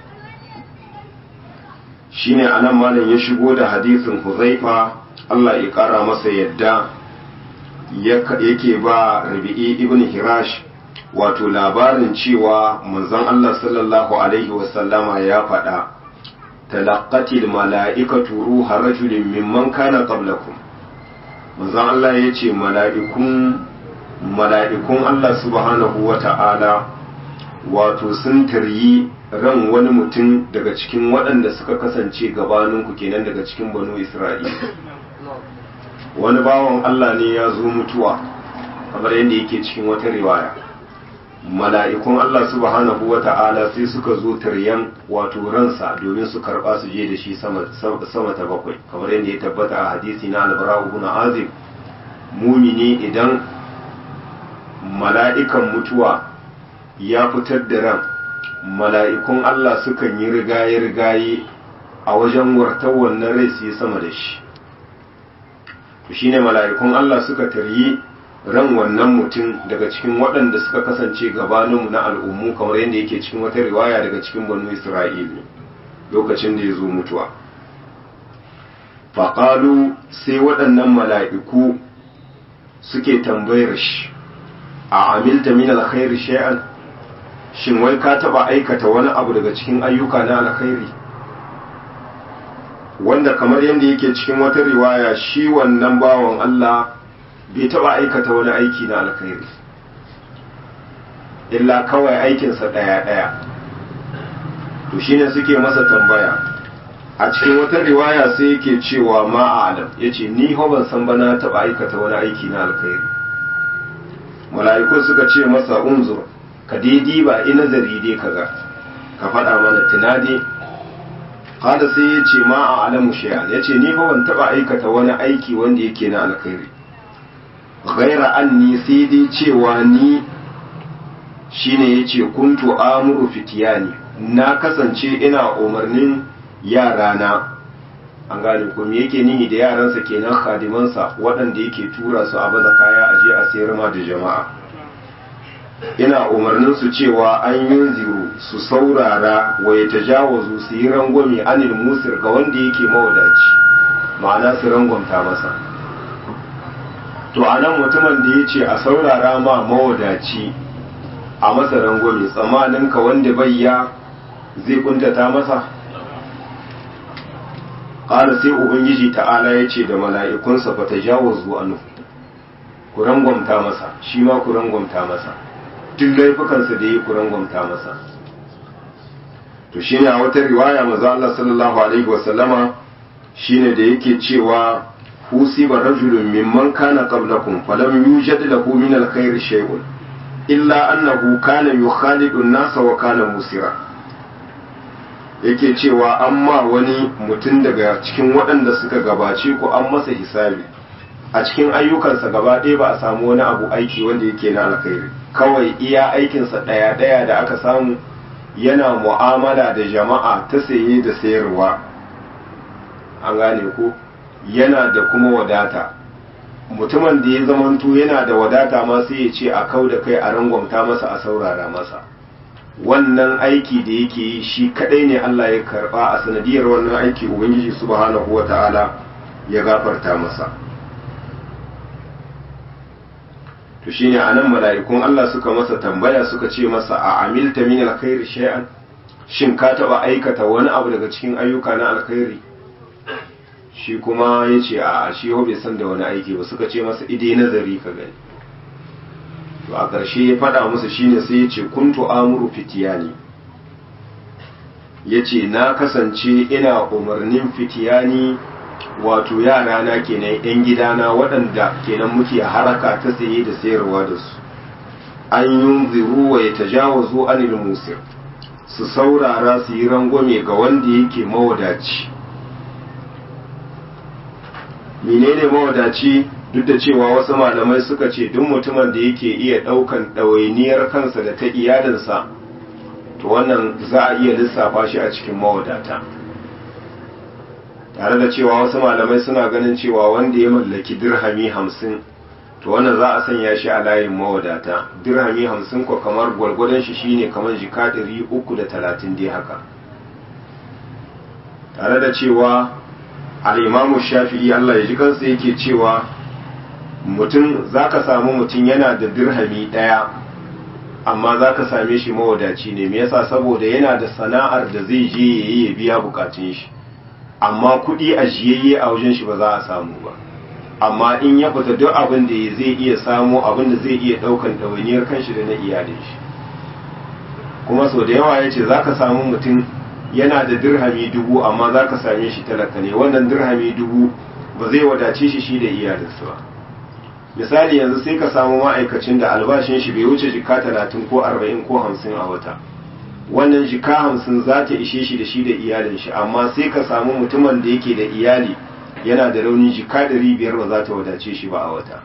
shine anan malam ya shigo da hadisin Huzaifa Allah ya ƙara masa yadda yake ba Rabi'i ibn Hirash wato labarin cewa manzon Allah sallallahu alaihi wasallama ya faɗa talaqqatil mala'ikatu ruha rajulin mimman kana qablakum manzon Allah ya ce mala'ikun mala'ikun Allah subhanahu wa ta'ala wato sun taryi ran wani mutum daga cikin waɗanda suka kasance gabaninku kenan daga cikin banu Isra'ila wani bawan Allah ne ya zo mutuwa kamar yadda yake cikin wata riwaya mala'ikun Allah subhanahu wa ta'ala sai suka zo taryan wato ransa domin su karɓa su je da shi sama ta bakwai kamar yadda ya tabbata a hadisi na albara'u ibn azib mumini idan mala'ikan mutuwa ya fitar da ran mala'ikun Allah sukan yi rigaye-rigaye a wajen wartar wannan rai su yi sama da shi to shine mala'ikun Allah suka taryi ran wannan mutum daga cikin waɗanda suka kasance gabaninmu na al'ummu kamar yadda yake cikin wata riwaya daga cikin banu isra'ili lokacin da ya zo mutuwa faƙalu sai waɗannan mala'iku suke tambayar shi a amilta min alkhairi shay'an shin wai ka taɓa aikata wani abu daga cikin ayyuka na alkhairi wanda kamar yadda yake cikin wata riwaya shi wannan bawan Allah bai taba aikata wani aiki na alkhairi illa kawai aikinsa ɗaya-ɗaya to shine suke masa tambaya a cikin wata riwaya sai yake cewa ma a alam ya ce ni ho ban san ba na taba aikata wani aiki na alkhairi mala'ikun suka ce masa unzur ka daidai ba ina nazari dai kaga ka faɗa mana tunadi kada sai ya ce ma a alamu shay'an ya ce ni fa ban taba aikata wani aiki wanda yake na alkhairi ghaira anni sai dai cewa ni shine yace kuntu amuru fitiyani na kasance ina umarnin yarana an gane ko me yake nihi da yaransa kenan khadimansa waɗanda yake tura su a baza kaya a je a sayar ma da jama'a ina umarnin su cewa an yi ziru su saurara wa ya tajawazu su yi rangwame anil musir ga wanda yake mawadaci ma'ana su rangwamta masa to a nan mutumin da ya ce a saurara ma mawadaci a masa rangwame tsammanin ka wanda bayya zai kuntata masa ƙara sai ubangiji ta'ala ya ce da mala'ikunsa fa tajawazu anhu ku rangwamta masa shi ma ku rangwamta masa duk laifukansa da yi kuran gwamta masa to shine a wata riwaya maza Allah sallallahu alaihi wasallama shine da yake cewa husiba rajulun mimman kana qablakum falam yujad lahu min alkhair shay'un illa annahu kana yukhalidu an-nasa wa kana musira yake cewa amma wani mutum daga cikin waɗanda suka gabace ku an masa hisabi a cikin ayyukansa gaba ɗaya ba a samu wani abu aiki wanda yake na alkhairi kawai iya aikinsa ɗaya-ɗaya da aka samu yana mu'amala da jama'a ta saye da sayarwa an gane ko yana da kuma wadata mutumin da ya zamanto yana da wadata ma sai ya ce a kau da kai a rangwamta masa a saurara masa wannan aiki da yake yi shi kadai ne Allah ya karba a sanadiyar wannan aiki ubangiji subhanahu wata'ala ya gafarta masa to shine anan mala'ikun Allah suka masa tambaya suka ce masa a amilta min alkhairi shay'an shin ka taba aikata wani abu daga cikin ayyuka na alkhairi shi kuma ya ce a shi bai san da wani aiki ba suka ce masa idai nazari ka gani to a ƙarshe ya faɗa musu shine sai ya ce kuntu amuru fitiyani ya ce na kasance ina umarnin fitiyani wato yara na kenan yan gidana waɗanda kenan muke haraka ta saye da sayarwa da su an yunziru wa ya tajawazu anil musir su saurara su yi rangwame ga wanda yake mawadaci menene mawadaci duk da cewa wasu malamai suka ce duk mutumin da yake iya ɗaukan ɗawainiyar kansa da ta iyalinsa to wannan za a iya lissafa shi a cikin mawadata tare da cewa wasu malamai suna ganin cewa wanda ya mallaki dirhami hamsin to wannan za a sanya shi a layin mawadata dirhami hamsin ko kamar gwargwadon shi shine kamar jika ɗari uku da talatin dai haka tare da cewa al'imamu shafi'i Allah ya ji kansa yake cewa mutum za ka samu mutum yana da dirhami ɗaya amma za ka same shi mawadaci ne me yasa saboda yana da sana'ar da zai je ya yi ya biya bukatun shi amma kuɗi a jiyayye a wajen shi ba za a samu ba amma in ya fita duk abin da zai iya samu abin da zai iya ɗaukan ɗawainiyar kanshi da na iyalin shi kuma sau da yawa ya ce za ka samu mutum yana da dirhami dubu amma za ka same shi talaka ne wannan dirhami dubu ba zai wadace shi shi da iyalinsa ba misali yanzu sai ka samu ma'aikacin da albashin shi bai wuce jika talatin ko arba'in ko hamsin a wata wannan jika hamsin za ta ishe shi da shi da iyalin shi amma sai ka samu mutumin da yake da iyali yana da rauni jika ɗari biyar ba za ta wadace shi ba a wata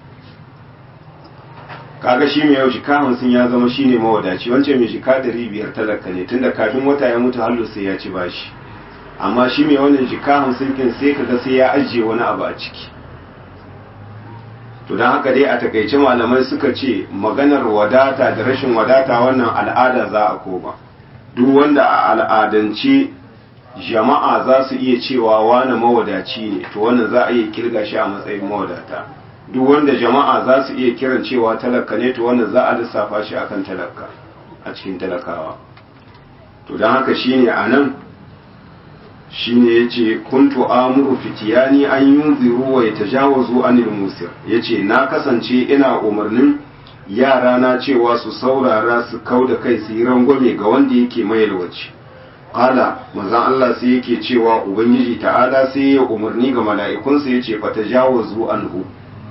kaga shi mai yau jika hamsin ya zama shi ne mawadaci wancan mai jika ɗari biyar talaka ne tunda kafin wata ya mutu hallo sai ya ci bashi amma shi mai wannan jika hamsin kin sai kaga sai ya ajiye wani abu a ciki to don haka dai a takaice malamai suka ce maganar wadata da rashin wadata wannan al'ada za a koma duk wanda a al'adance jama'a za su iya cewa wani mawadaci ne to wannan za a iya kirga shi a matsayin mawadata duk wanda jama'a za su iya kiran cewa talaka ne to wannan za a lissafa shi akan talaka a cikin talakawa to don haka shine a nan shine yace kuntu amuru fitiyani an yunziru wa yatajawazu anil musir yace na kasance ina umarnin yara na cewa su saurara su kauda kai su yi rangwame ga wanda yake mayalwaci qala manzon Allah sai yake cewa ubangiji ta'ala sai ya umarni ga mala'ikunsa yace fatajawazu anhu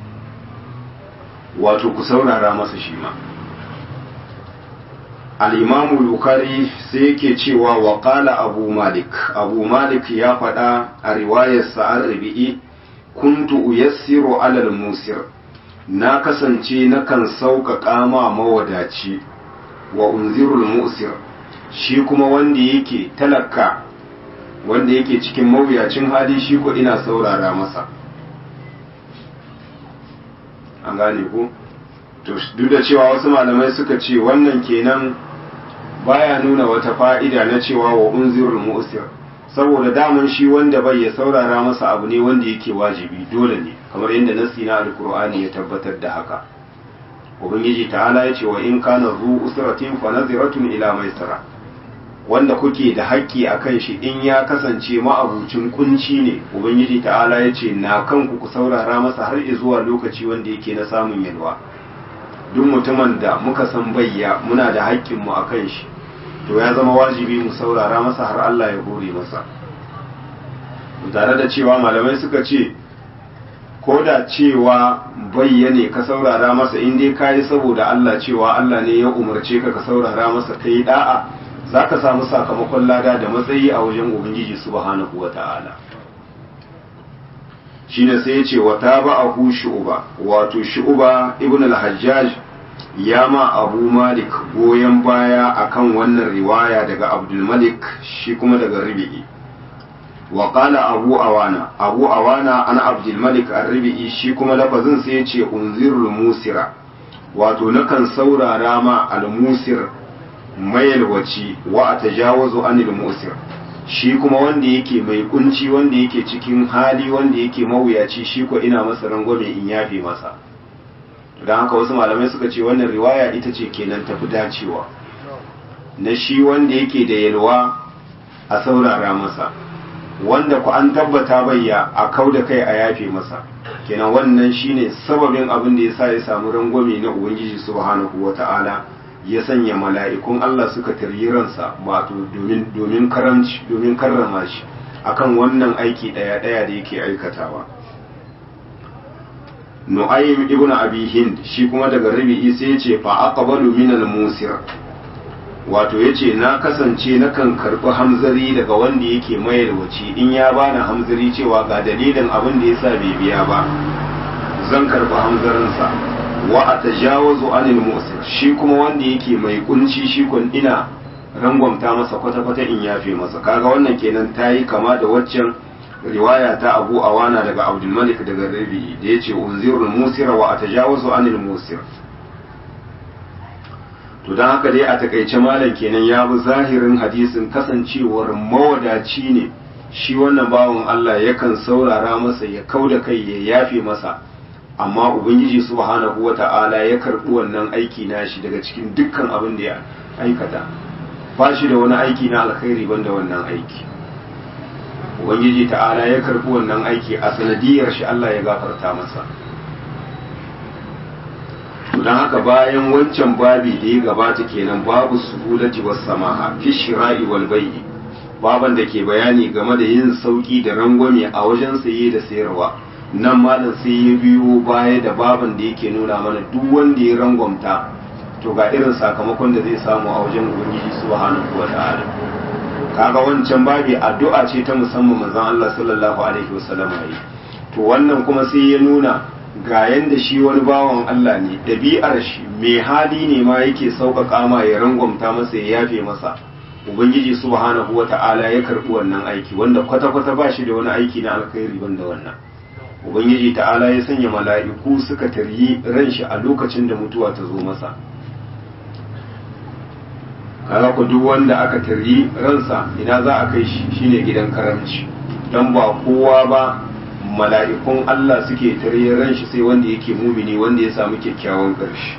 wato ku saurara masa shi ma al'imamu bukari sai yake cewa wa ƙala abu malik abu malik ya faɗa a riwayar sa'ar rabi'i kuntu uyassiru alal musir na kasance nakan sauƙaƙa ma mawadaci wa unzirul musir shi kuma wanda yake talaka wanda yake cikin mawuyacin hali shi ko ina saurara masa an gane ku to duk da cewa wasu malamai suka ce wannan kenan baya nuna wata fa'ida na cewa wa unzirul mu'sir saboda daman shi wanda bai ya saurara masa abu ne wanda yake wajibi dole ne kamar yadda nasi na alkur'ani ya tabbatar da haka ubangiji ta'ala ya ce wa in kana zu usratin fa naziratun ila maisara wanda kuke da haƙƙi a kan shi in ya kasance ma'abucin kunci ne ubangiji ta'ala ya ce na kanku ku saurara masa har zuwa lokaci wanda yake na samun yalwa duk mutumin da muka san bayya muna da haƙƙinmu a kan shi to ya zama wajibi mu saurara masa har Allah ya hore masa tare da cewa malamai suka ce ko da cewa bayyane ka saurara masa in dai ka yi saboda Allah cewa Allah ne ya umarce ka ka saurara masa ka yi da'a za ka samu sakamakon lada da matsayi a wajen ubangiji subhanahu wa ta'ala shine sai ya ce wa tabahu shu'ba wato shu'ba ibn al-hajjaj ya ma abu malik goyon baya akan wannan riwaya daga abdul malik shi kuma daga ribi'i wa qala abu awana abu awana an abdul malik ar-ribi'i shi kuma lafazin sai ya ce unzirul musira wato nakan saurara ma al-musir mayalwaci wa atajawazu anil musir shi kuma wanda yake mai kunci wanda yake cikin hali wanda yake mawuyaci shi ko ina masa rangwame in yafe masa don haka wasu malamai suka ce wannan riwaya ita ce kenan tafi dacewa na shi wanda yake da yalwa a saurara masa wanda ku an tabbata bayya a kau da kai a yafe masa kenan wannan shine sababin abin da yasa ya samu rangwame na ubangiji subhanahu wata'ala ya sanya mala'ikun Allah suka taryi ransa wato domin domin karamci domin karrama shi akan wannan aiki daya daya da yake aikatawa Nu'aym ibn Abi Hind shi kuma daga Rabi'i sai ya ce fa aqbalu min al-musir wato yace na kasance nakan karbi hamzari daga wanda yake mayarwaci in ya bani hamzari cewa ga dalilin abin da yasa bai biya ba zan karbi hamzarinsa wa a tajawazu anil musir shi kuma wanda yake mai kunci shi kun ina rangwamta masa kwata-kwata in yafe masa kaga wannan kenan ta yi kama da waccan riwaya ta abu awana daga abdulmalik daga rabi'i da ya ce unzirul musira wa a tajawazu anil musir to don haka dai a takaice malam kenan ya bi zahirin hadisin kasancewar mawadaci ne shi wannan bawan Allah yakan saurara masa ya kau da kai ya yafe masa amma ubangiji subhanahu wata'ala ya karɓi wannan aiki nashi daga cikin dukkan abin da ya aikata ba shi da wani aiki na alkhairi banda wannan aiki ubangiji ta'ala ya karɓi wannan aiki a sanadiyar shi Allah ya gafarta masa don haka bayan wancan babi da ya gabata kenan babu suhulati was samaha fi shira'i wal bai'i baban da ke bayani game da yin sauki da rangwame a wajen saye da sayarwa nan malam sai ya biyo baya da baban da yake nuna mana duk wanda ya rangwamta to ga irin sakamakon da zai samu a wajen ubangiji subhanahu wa ta'ala kaga wancan babi addu'a ce ta musamman manzon Allah sallallahu alaihi wasallam yi to wannan kuma sai ya nuna ga yanda shi wani bawan Allah ne ɗabi'ar shi mai hali ne ma yake sauƙaƙa ma ya rangwamta masa ya yafe masa ubangiji subhanahu wa ta'ala ya karɓi wannan aiki wanda kwata-kwata ba shi da wani aiki na alkhairi banda wannan ubangiji ta'ala ya sanya mala'iku suka taryi ran shi a lokacin da mutuwa ta zo masa kaga ku duk wanda aka taryi ransa ina za a kai shi shine gidan karamci dan ba kowa ba mala'ikun Allah suke tarye ran shi sai wanda yake mumini wanda ya samu kyakkyawan ƙarshe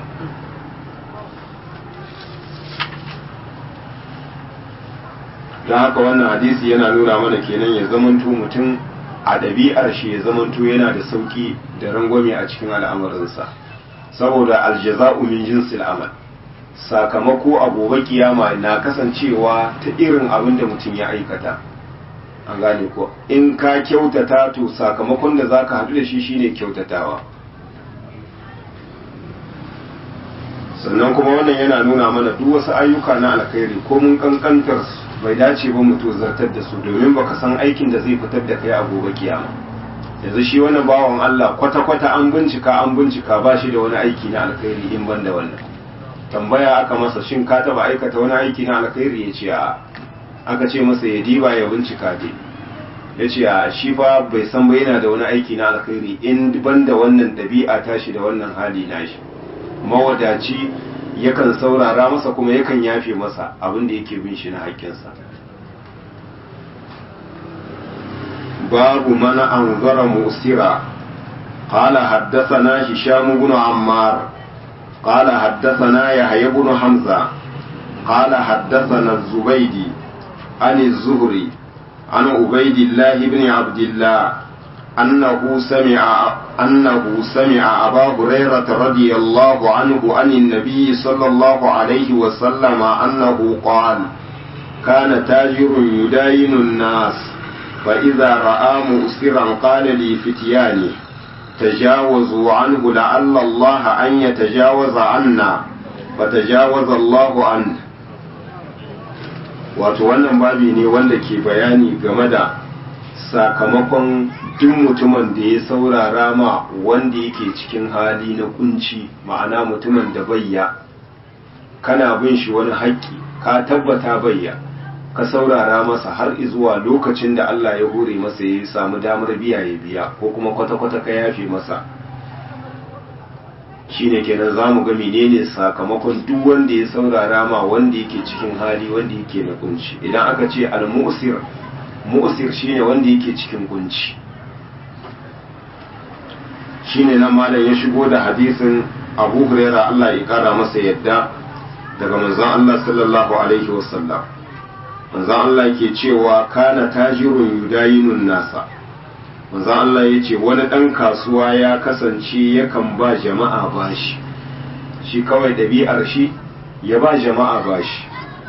don haka wannan hadisi yana nuna mana kenan ya zamanto mutum a ɗabi'ar shi ya zamanto yana da sauƙi da rangwame a cikin al'amarinsa saboda aljaza'u min jinsil amal sakamako a gobe kiyama na kasancewa ta irin abin da mutum ya aikata an gane ko in ka kyautata to sakamakon da zaka haɗu da shi shine kyautatawa sannan kuma wannan yana nuna mana duk wasu ayyuka na alkhairi ko mun kankantar su bai dace ba mu zartar da su domin baka san aikin da zai fitar da kai a gobe kiyama yanzu shi wani bawan Allah kwata-kwata an bincika an bincika ba shi da wani aiki na alkhairi in ban da wannan tambaya aka masa shin ka taba aikata wani aiki na alkhairi ya ce a aka ce masa ya diba ya bincika dai ya ce a shi fa bai san ba yana da wani aiki na alkhairi in ban da wannan ɗabi'a tashi da wannan hali nashi mawadaci yakan saurara masa kuma yakan yafe masa abin da yake bin shi na haƙƙinsa babu mana an zara musira قال حدثنا هشام بن عمار قال حدثنا يحيى بن حمزة قال حدثنا الزبيدي عن الزهري عن عبيد الله بن عبد الله أنه سمع أنه سمع أبا هريرة رضي الله عنه عن النبي صلى الله عليه وسلم أنه قال كان تاجر يداين الناس فإذا رأى مؤسرا قال لفتيانه تجاوزوا عنه لعل الله أن يتجاوز عنا فتجاوز الله عنه wato wannan babi ne wanda ke bayani game da sakamakon duk mutumin da ya saurara ma wanda yake cikin hali na kunci ma'ana mutumin da bayya kana bin shi wani haƙƙi ka tabbata bayya ka saurara masa har zuwa lokacin da Allah ya hore masa ya samu damar biya ya biya ko kuma kwata-kwata ka yafe masa shine kenan za mu ga menene sakamakon duk wanda ya saurara ma wanda yake cikin hali wanda yake na kunci idan aka ce al-mu'sir mu'sir shine wanda yake cikin kunci shine nan malam ya shigo da hadisin Abu Hurairah Allah ya kara masa yadda daga manzon Allah sallallahu alaihi wasallam manzon Allah ke cewa kana tajirun yudayinun nasa manzon Allah ya ce wani ɗan kasuwa ya kasance yakan ba jama'a bashi shi kawai ɗabi'ar shi ya ba jama'a bashi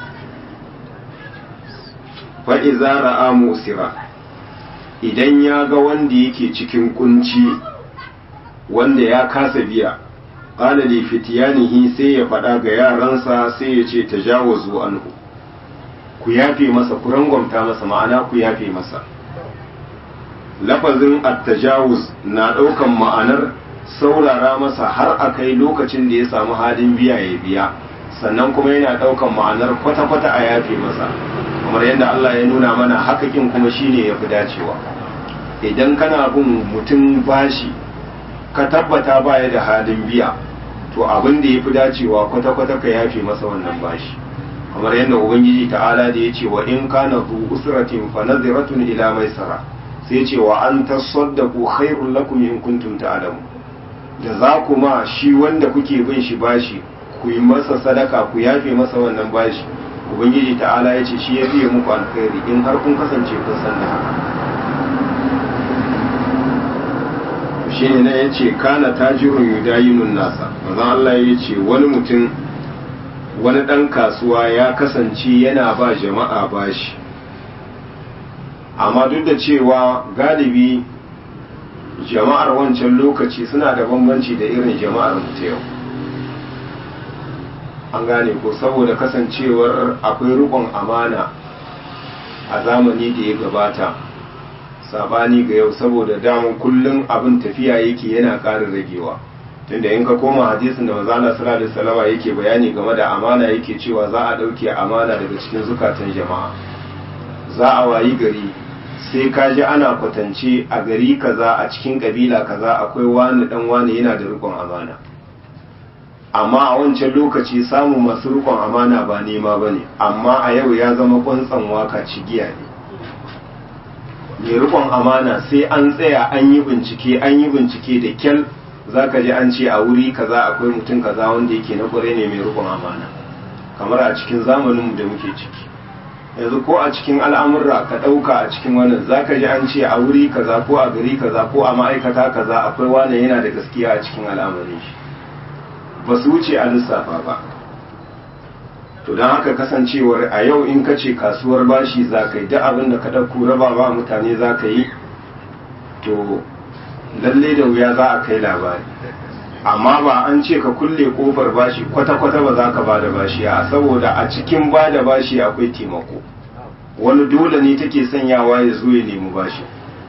fa'iza ra'a musira idan ya ga wanda yake cikin kunci wanda ya kasa biya ƙala li fitiyanihi sai ya faɗa ga yaransa sai ya ce ta jawazu anhu ku yafe masa ku rangwamta masa ma'ana ku yafe masa lafazin attajawuz na ɗaukan ma'anar saurara masa har a kai lokacin da ya samu halin biya ya biya sannan kuma yana ɗaukan ma'anar kwata-kwata a yafe masa kamar yadda Allah ya nuna mana hakakin kuma shine ya fi dacewa idan kana bin mutum bashi ka tabbata baya da halin biya to abin da ya fi dacewa kwata-kwata ka yafe masa wannan bashi kamar yadda ubangiji ta'ala da ya ce wa in kana zu usratin fa naziratun ila maisara sai ce wa an tasaddaku khairul lakum in kuntum ta'lamu da za ku ma shi wanda kuke bin shi bashi ku yi masa sadaka ku yafe masa wannan bashi ubangiji ta'ala ya ce shi ya fiye muku alkhairi in har kun kasance kun san da haka shi ne nan ya ce kana tajirun yudayinun nasa manzon Allah ya ce wani mutum wani ɗan kasuwa ya kasance yana ba jama'a bashi amma duk da cewa galibi jama'ar wancan lokaci suna da bambanci da irin jama'ar mu ta yau an gane ko saboda kasancewar akwai rukun amana a zamani da ya gabata sabani ga yau saboda daman kullum abin tafiya yake yana ƙara ragewa tunda in ka koma hadisin da manzala sallallahu alaihi wasallam yake bayani game da amana yake cewa za a dauke amana daga cikin zukatan jama'a za a wayi gari sai ka ji ana kwatance a gari kaza a cikin kabila kaza akwai wani dan wani yana da rikon amana amma a wancan lokaci samun masu rikon amana ba nema ba ne amma a yau ya zama kwantsan waka cigiya ne mai rikon amana sai an tsaya an yi bincike an yi bincike da kyal za ka ji an ce a wuri kaza akwai mutum kaza wanda yake na kwarai ne mai rikon amana kamar a cikin zamaninmu da muke ciki yanzu ko a cikin al'amurra ka ɗauka a cikin wannan za ka ji an ce a wuri kaza ko a gari kaza ko a ma'aikata kaza akwai wane yana da gaskiya a cikin al'amarin shi ba su wuce a lissafa ba to don haka kasancewar a yau in ka ce kasuwar bashi za ka yi duk abin da ka ɗauko raba ba mutane za ka yi to lalle da wuya za a kai labari amma ba an ce ka kulle kofar bashi kwata-kwata ba za ka ba da bashi a saboda a cikin ba da bashi akwai taimako wani dole ne take sanyawa ya zo ya nemi bashi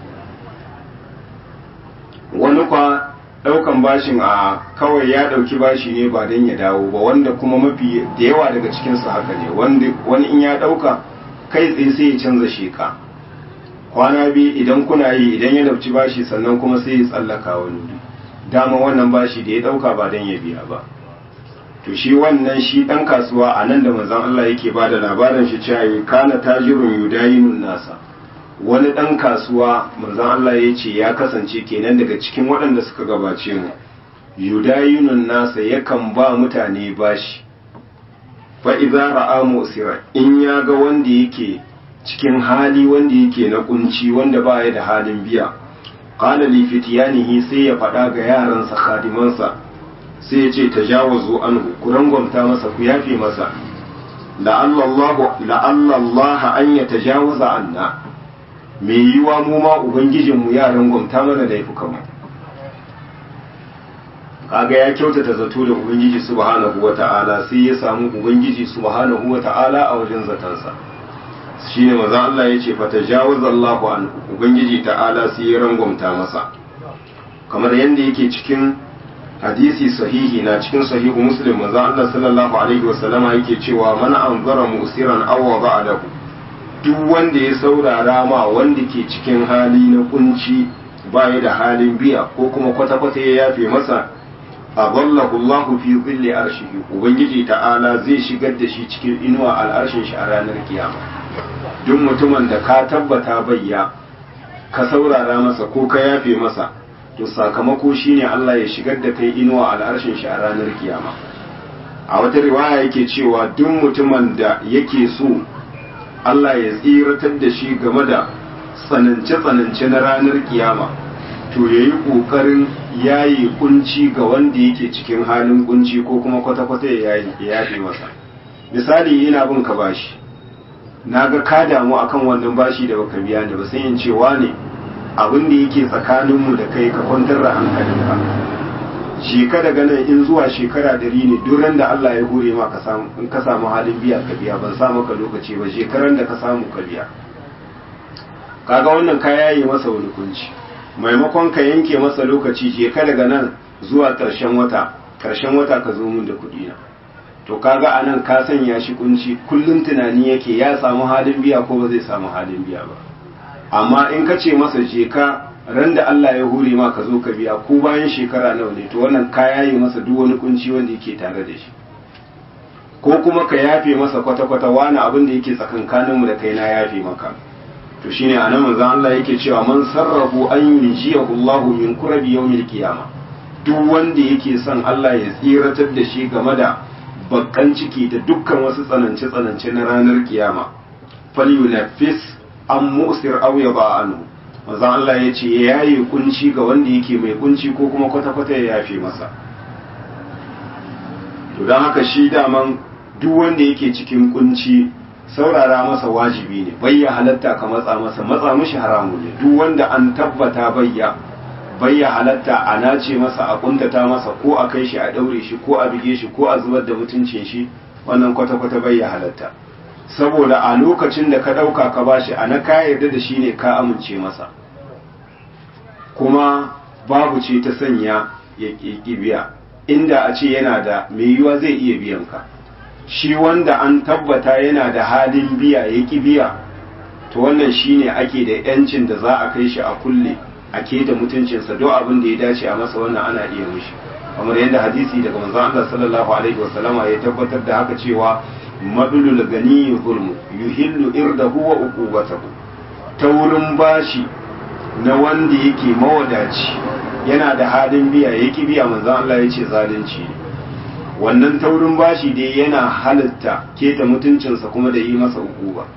wani kwa daukan bashin a kawai ya dauki bashi ne ba don ya dawo ba wanda kuma mafi da yawa daga cikinsu haka ne wani in ya dauka kai tsaye sai ya canza sheka kwana biyu idan kuna yi idan ya dauki bashi sannan kuma sai ya tsallaka wani wuri dama wannan bashi da ya dauka ba don ya biya ba to shi wannan shi dan kasuwa a nan da manzon Allah yake ba da labarin shi cewa kana tajirun yudayinun nasa wani dan kasuwa manzon Allah ya ce ya kasance kenan daga cikin waɗanda suka gabace mu yudayinun nasa yakan ba mutane bashi fa idza ra'a musira in ya ga wanda yake cikin hali wanda yake na kunci wanda baya da halin biya qala li fityanihi sai ya faɗa ga yaransa khadimansa sai ya ce tajawazu anhu ku rangwamta masa ku yafe masa la'alla Allah an ya tajawaza anna me yiwa mu ma ubangijin mu ya rangwamta mana laifukan mu kaga ya kyautata zato da ubangiji subhanahu wata'ala sai ya samu ubangiji subhanahu wata'ala a wajen zatansa shine maza Allah ya ce fatajawaza Allahu anhu ubangiji ta'ala sai ya rangwamta masa kamar yadda yake cikin hadisi sahihi na cikin sahihu muslim manzo Allah sallallahu alaihi wasallama yake cewa man anzara musiran aw wada'a lahu duk wanda ya saurara ma wanda ke cikin hali na kunci baya da halin biya ko kuma kwata kwata ya yafe masa adallahu Allahu fi dhilli arshihi ubangiji ta'ala zai shigar da shi cikin inuwa al'arshin shi a ranar kiyama duk mutumin da ka tabbata bayya ka saurara masa ko ka yafe masa to sakamako shine Allah ya shigar da kai inuwa al'arshin shi a ranar kiyama a wata riwaya yake cewa duk mutumin da yake so Allah ya tsiratar da shi game da tsanance-tsanance na ranar kiyama to ya yi ƙoƙarin yayi kunci ga wanda yake cikin halin kunci ko kuma kwata-kwata ya yafe masa misali ina bin ka bashi na ga ka damu akan wannan bashi da baka biya da ba sai in cewa ne abin da yake tsakaninmu da kai ka kwantar da hankalinka sheka daga nan in zuwa shekara dari ne duran da Allah ya hore ma ka samu in ka samu halin biya ka biya ban sa maka lokaci ba shekaran da ka samu ka biya kaga wannan ka yaye masa wani kunci maimakon ka yanke masa lokaci sheka daga nan zuwa ƙarshen wata ƙarshen wata ka zo mun da kuɗi na to kaga anan ka sanya shi kunci kullum tunani yake ya samu halin biya ko ba zai samu halin biya ba amma in ka ce masa je ka ran da Allah ya hure ma ka zo ka biya ko bayan shekara nawa ne to wannan ka yaye masa duk wani kunci wanda yake tare da shi ko kuma ka yafe masa kwata-kwata wani abin da yake tsakankanin mu da kai na yafe maka to shine anan manzon Allah yake cewa man sarrafu an yunjiyahu Allahu min kurabi yawmil qiyama duk wanda yake son Allah ya tsiratar da shi game da bakkan ciki da dukkan wasu tsanance-tsanance na ranar kiyama falyunafis an musir aw ya ba'anu manzon Allah ya ce ya yi kunci ga wanda yake mai kunci ko kuma kwata-kwata ya yafe masa to don haka shi daman duk wanda yake cikin kunci saurara masa wajibi ne bayya halatta ka matsa masa matsa mishi haramu ne duk wanda an tabbata bayya bayya halatta a nace masa a kuntata masa ko a kai shi a daure shi ko a bige shi ko a zubar da mutuncin shi wannan kwata-kwata bayya halatta saboda a lokacin da ka ɗauka ka bashi a na ka yarda da shi ne ka amince masa kuma babu ce ta sanya ya ƙi biya inda a ce yana da mai yiwa zai iya biyan ka shi wanda an tabbata yana da halin biya ya ƙi biya to wannan shine ake da yancin da za a kai shi a kulle a keta mutuncinsa duk abin da ya dace a masa wannan ana iya mishi kamar yadda hadisi daga manzon Allah sallallahu alaihi wasallama ya tabbatar da haka cewa madulul gani zulmu yuhillu irdahu wa uqubatahu ta wurin bashi na wanda yake mawadaci yana da halin biya yake biya manzon Allah ya ce zalunci ne wannan taurin bashi dai yana halitta keta mutuncinsa kuma da yi masa ukuba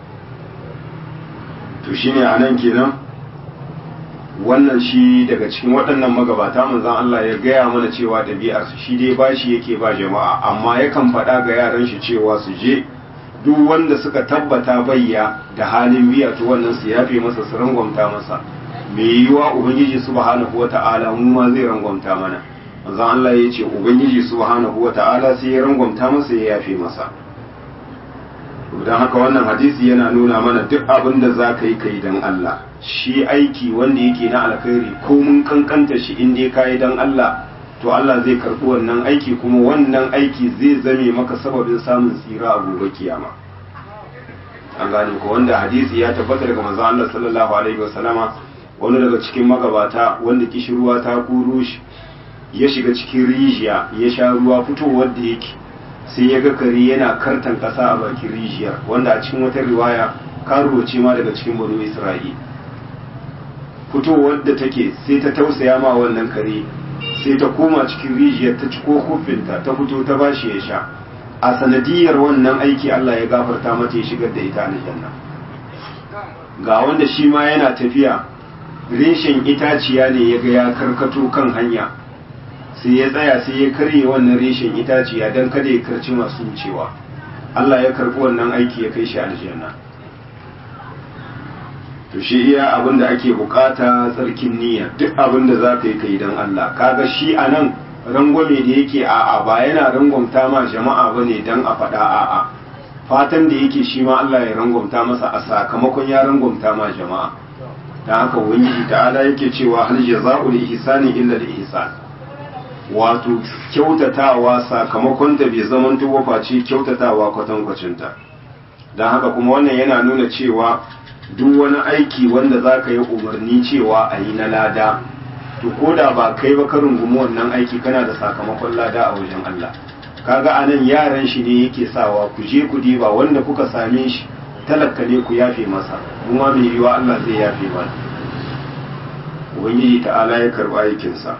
to shine anan kenan wannan shi daga cikin waɗannan magabata manzon Allah ya gaya mana cewa ɗabi'ar su shi dai bashi yake ba jama'a amma yakan faɗa ga yaran shi cewa su je duk wanda suka tabbata bayya da halin biya to wannan su yafe masa su rangwamta masa me yiwa ubangiji subhanahu wata'ala mu ma zai rangwamta mana manzon Allah ya ce ubangiji subhanahu wata'ala sai ya rangwamta masa ya yafe masa don haka wannan hadisi yana nuna mana duk abin da za ka yi kai don Allah shi aiki wanda yake na alkhairi ko mun kankanta shi in dai ka yi don Allah to Allah zai karɓi wannan aiki kuma wannan aiki zai zame maka sababin samun tsira a gobe kiyama an gane ko wanda hadisi ya tabbata daga manzon Allah sallallahu alaihi wasallama wani daga cikin magabata wanda kishirwa ta kuro shi ya shiga cikin rijiya ya sha ruwa fitowar da yake sai ya ga kare yana kartan kasa a bakin rijiyar wanda a cikin wata riwaya karuwa ce ma daga cikin banu isra'il fitowar da take sai ta tausaya ma wannan kare sai ta koma cikin rijiyar ta ciko kofinta ta fito ta bashi ya sha a sanadiyar wannan aiki Allah ya gafarta mata ya shigar da ita aljanna ga wanda shi ma yana tafiya reshen itaciya ne ya ga ya karkato kan hanya sai ya tsaya sai ya karye wannan reshen itaciya don kada ya karci masu wucewa Allah ya karbi wannan aiki ya kai shi aljanna to shi iya abin da ake bukata tsarkin niyya duk abin da za ka yi kai don Allah kaga shi a nan rangwame da yake a'a ba yana rangwamta ma jama'a ba ne don a faɗa a'a fatan da yake shi ma Allah ya rangwamta masa a sakamakon ya rangwamta ma jama'a ta haka ubangiji ta'ala yake cewa hal jaza'ul ihsani illa al ihsan wato kyautatawa sakamakon ta bai zaman tuwa face kyautatawa kwatankwacinta don haka kuma wannan yana nuna cewa duk wani aiki wanda za ka yi umarni cewa a yi na lada to ko da ba kai ba ka rungumi wannan aiki kana da sakamakon lada a wajen Allah kaga anan yaran shi ne yake sawa ku je ku diba wanda kuka same shi talaka ne ku yafe masa kuma mai yiwa Allah zai yafe mana ubangiji ta'ala ya karɓi aikinsa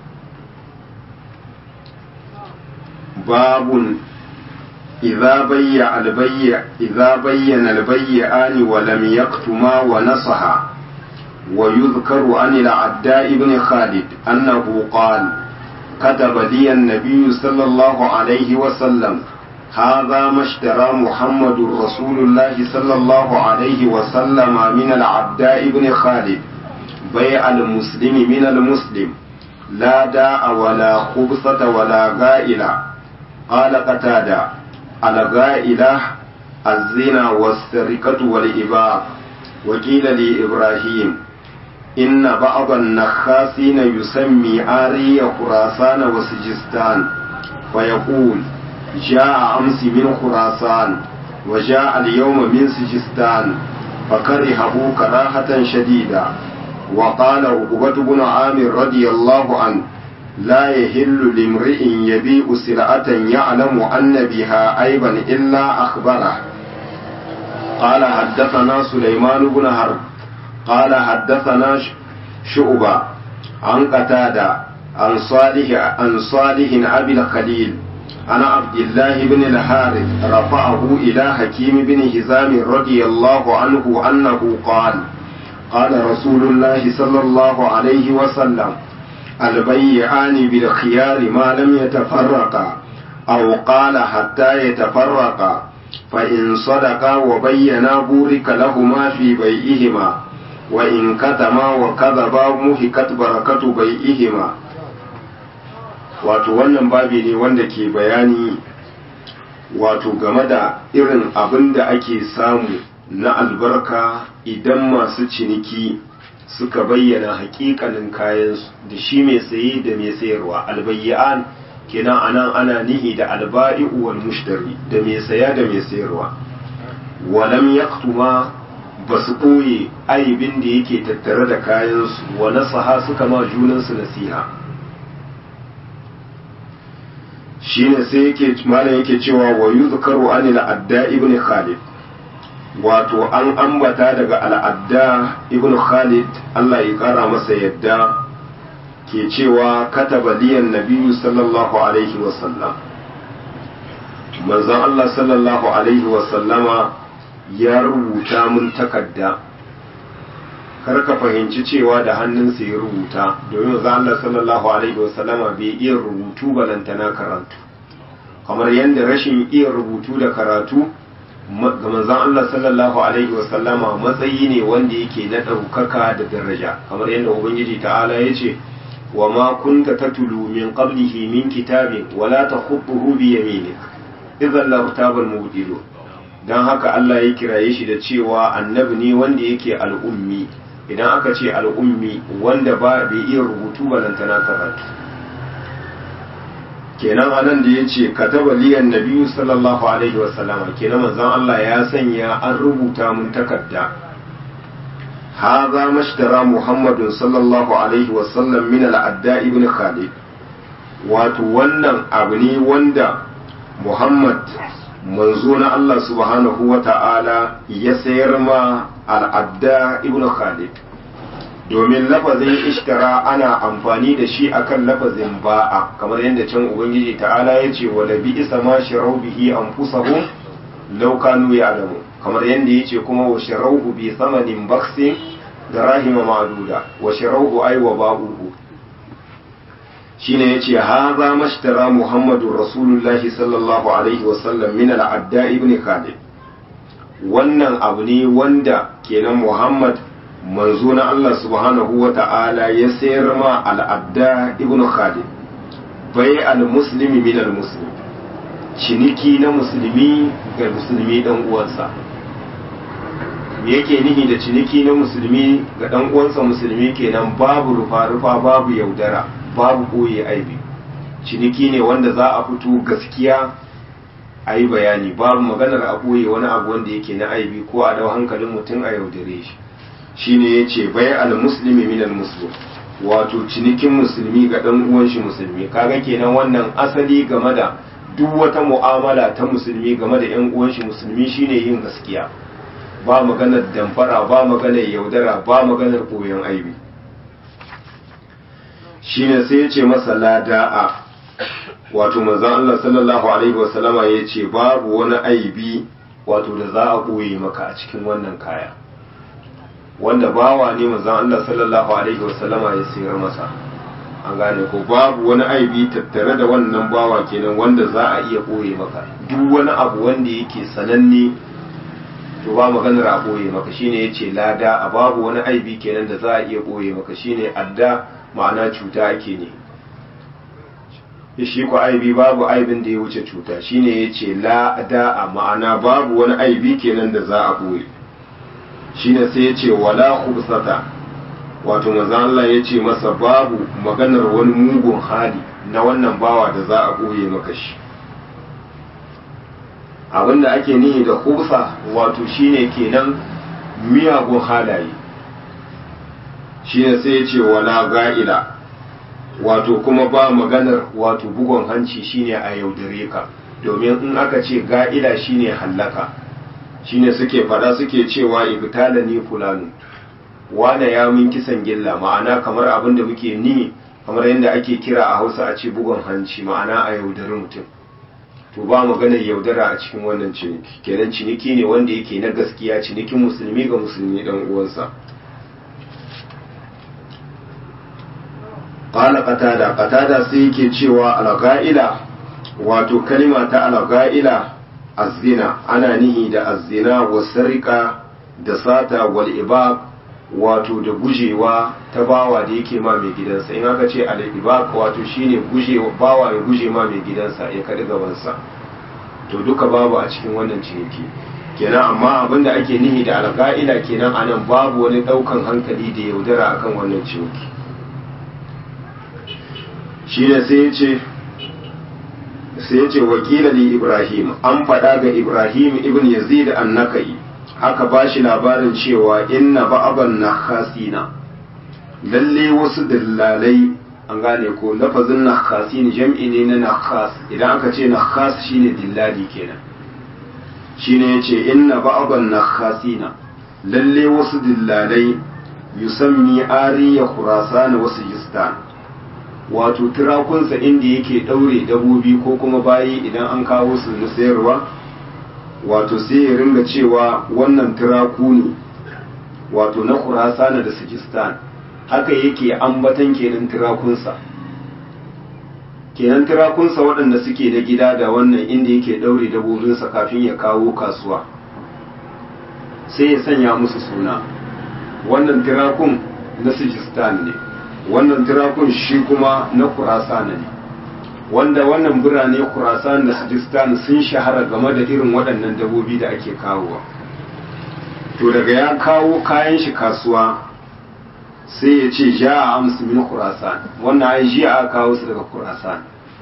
babun إذا بيع البيع إذا بين البيعان ولم يكتما ونصحا ويذكر عن العداء بن خالد أنه قال كتب لي النبي صلى الله عليه وسلم هذا ما اشترى محمد رسول الله صلى الله عليه وسلم من العداء بن خالد بيع المسلم من المسلم لا داء ولا خبصة ولا غائلة قال قتاده الغائلة الزنا والسرقة والإباء وقيل لإبراهيم إن بعض النخاسين يسمي آري خراسان وسجستان فيقول جاء أمس من خراسان وجاء اليوم من سجستان فكرهه كراهة شديدة وقال عقبة بن عامر رضي الله عنه لا يهل لامرئ يبيع سلعة يعلم أن بها عيبا إلا أخبره قال حدثنا سليمان بن حرب قال حدثنا شعبة عن قتادة عن صالح عن صالح أبي الخليل عن عبد الله بن الحارث رفعه إلى حكيم بن هزام رضي الله عنه أنه قال قال رسول الله صلى الله عليه وسلم البيعان بالخيار ما لم يتفرقا أو قال حتى يتفرقا فإن صدقا وبينا بورك لهما في بيئهما وإن كتما وكذبا مهكت بركة بيئهما wato wannan babi ne wanda ke bayani wato game da irin abin da ake samu na albarka idan masu ciniki suka bayyana hakikanin kayansu da shi mai saye da mai sayarwa albayyan kenan anan ana nihi da alba'i'u wal mushtari da mai saya da mai sayarwa walam yaktuma ba su ɓoye aibin da yake tattare da kayansu wa nasaha suka ma junansu nasiha shine sai yake malam yake cewa wa yuzkaru anil adda ibn khalid wato an ambata daga al'adda ibn khalid Allah ya kara masa yadda ke cewa kataba liyan nabiyyu sallallahu alaihi wasallam manzon Allah sallallahu alaihi wasallama ya rubuta mun takarda kar ka fahimci cewa da hannunsa ya rubuta domin manzon Allah sallallahu alaihi wasallama bai iya rubutu balantana karatu kamar yadda rashin iya rubutu da karatu ga manzon Allah sallallahu alaihi wasallama matsayi ne wanda yake na ɗaukaka da daraja kamar yadda ubangiji ta'ala ya ce wa ma kunta tatulu min qablihi min kitabin wala takhutuhu bi yaminik idan la tabal mubdilu dan haka Allah ya kiraye shi da cewa annabi ne wanda yake al'ummi idan aka ce al'ummi wanda ba bai iya rubutu balantana karatu kenan anan da ya ce kataba liyan nabiyu sallallahu alaihi wasallama kenan manzon Allah ya sanya an rubuta mun takarda هذا ما اشترى محمد صلى الله عليه وسلم من العداء ابن خالد wato wannan abu ne wanda Muhammad manzo na Allah subhanahu wa ta'ala ya sayar ma al'adda ibn Khalid domin lafazin ishtara ana amfani da shi akan lafazin ba'a kamar yadda can Ubangiji ta'ala ya ce wa labi isa ma shirau bihi an fusahun laukanu ya alamu kamar yadda ya ce kuma wa shirauhu bi samanin baksin da rahima maduda wa shirauhu ai wa ba'uhu shine yace haza mashtara muhammadur rasulullahi sallallahu alaihi wasallam min al-adda ibn khalid wannan abu ne wanda kenan muhammad manzo na Allah subhanahu wa ta'ala ya sayar ma al-adda ibn khalid bai al-muslimi min al-muslim ciniki na musulmi ga musulmi dan uwansa me yake nihi da ciniki na musulmi ga dan uwansa musulmi kenan babu rufa-rufa babu yaudara babu koye aibi ciniki ne wanda za a fito gaskiya a yi bayani babu maganar a koye wani abu wanda yake na aibi ko a dau hankalin mutum a yaudare shi shine ya ce bai al muslimi min al muslim wato cinikin musulmi ga dan uwan shi musulmi kaga kenan wannan asali game da duk wata mu'amala ta musulmi game da yan uwan shi musulmi shine yin gaskiya ba maganar damfara ba maganar yaudara ba maganar koyon aibi shine sai ya ce masa lada'a wato manzon Allah sallallahu alaihi wasallama ya ce babu wani aibi wato da za a ɓoye maka a cikin wannan kaya wanda bawa ne manzon Allah sallallahu alaihi wasallama ya sayar masa an gane ko babu wani aibi tattare da wannan bawa kenan wanda za a iya ɓoye maka duk wani abu wanda yake sananne to ba maganar a ɓoye maka shine yace lada a babu wani aibi kenan da za a iya ɓoye maka shine adda ma'ana cuta ake ne shi ko aibi babu aibin da ya wuce cuta shine yace la da'a ma'ana babu wani aibi kenan da za a ɓoye shine sai yace wala khubsata wato manzon Allah yace masa babu maganar wani mugun hali na wannan bawa da za a ɓoye maka shi abinda ake nihi da khubsa wato shine kenan miyagun halaye shine sai yace wala ga'ila wato kuma ba maganar wato bugon hanci shine a yaudare ka domin in aka ce ga'ila shine hallaka shine suke fada suke cewa ibtala ni fulanu wane ya min kisan gilla ma'ana kamar abin da muke ni kamar yadda ake kira a hausa a ce bugon hanci ma'ana a yaudari mutum to ba maganar yaudara a cikin wannan ciniki kenan ciniki ne wanda yake na gaskiya cinikin musulmi ga musulmi dan uwansa qala qatada qatada sai yake cewa al-ga'ila wato kalima ta al-ga'ila az-zina ana nihi da az-zina wa sarika da sata wal ibaq wato da gujewa ta bawa da yake ma mai gidansa in aka ce al-ibaq wato shine gujewa bawa ya guje ma mai gidansa ya kadi gabansa to duka babu a cikin wannan ciniki kenan amma abinda ake nihi da al-ga'ila kenan anan babu wani daukan hankali da yaudara akan wannan ciniki shi ne sai ya ce sai ya ce wakila li ibrahim an faɗa ga ibrahim ibn yazid annakai aka ba shi labarin cewa inna ba'aban nakhasina lalle wasu dillalai an gane ko lafazin nakhasin jam'i ne na nakhas idan aka ce nakhas shine dillali kenan shine yace inna ba'aban nakhasina lalle wasu dillalai yusammi ariya khurasan wasu jistan wato turakunsa inda yake daure dabobi ko kuma bayi idan an kawo su na sayarwa wato sai ya ringa cewa wannan turaku ne wato na khurasana da sijistan haka yake ambatan kenan turakunsa kenan turakunsa waɗanda suke da gida da wannan inda yake ɗaure dabobinsa kafin ya kawo kasuwa sai ya sanya musu suna wannan turakun na sijistan ne wannan turakun shi kuma na kurasana ne wanda wannan birane kurasan da sijistan sun shahara game da irin waɗannan dabobi da ake kawowa to daga ya kawo kayan shi kasuwa sai ya ce ja a amsu min kurasan wannan ai ji a kawo su daga kurasan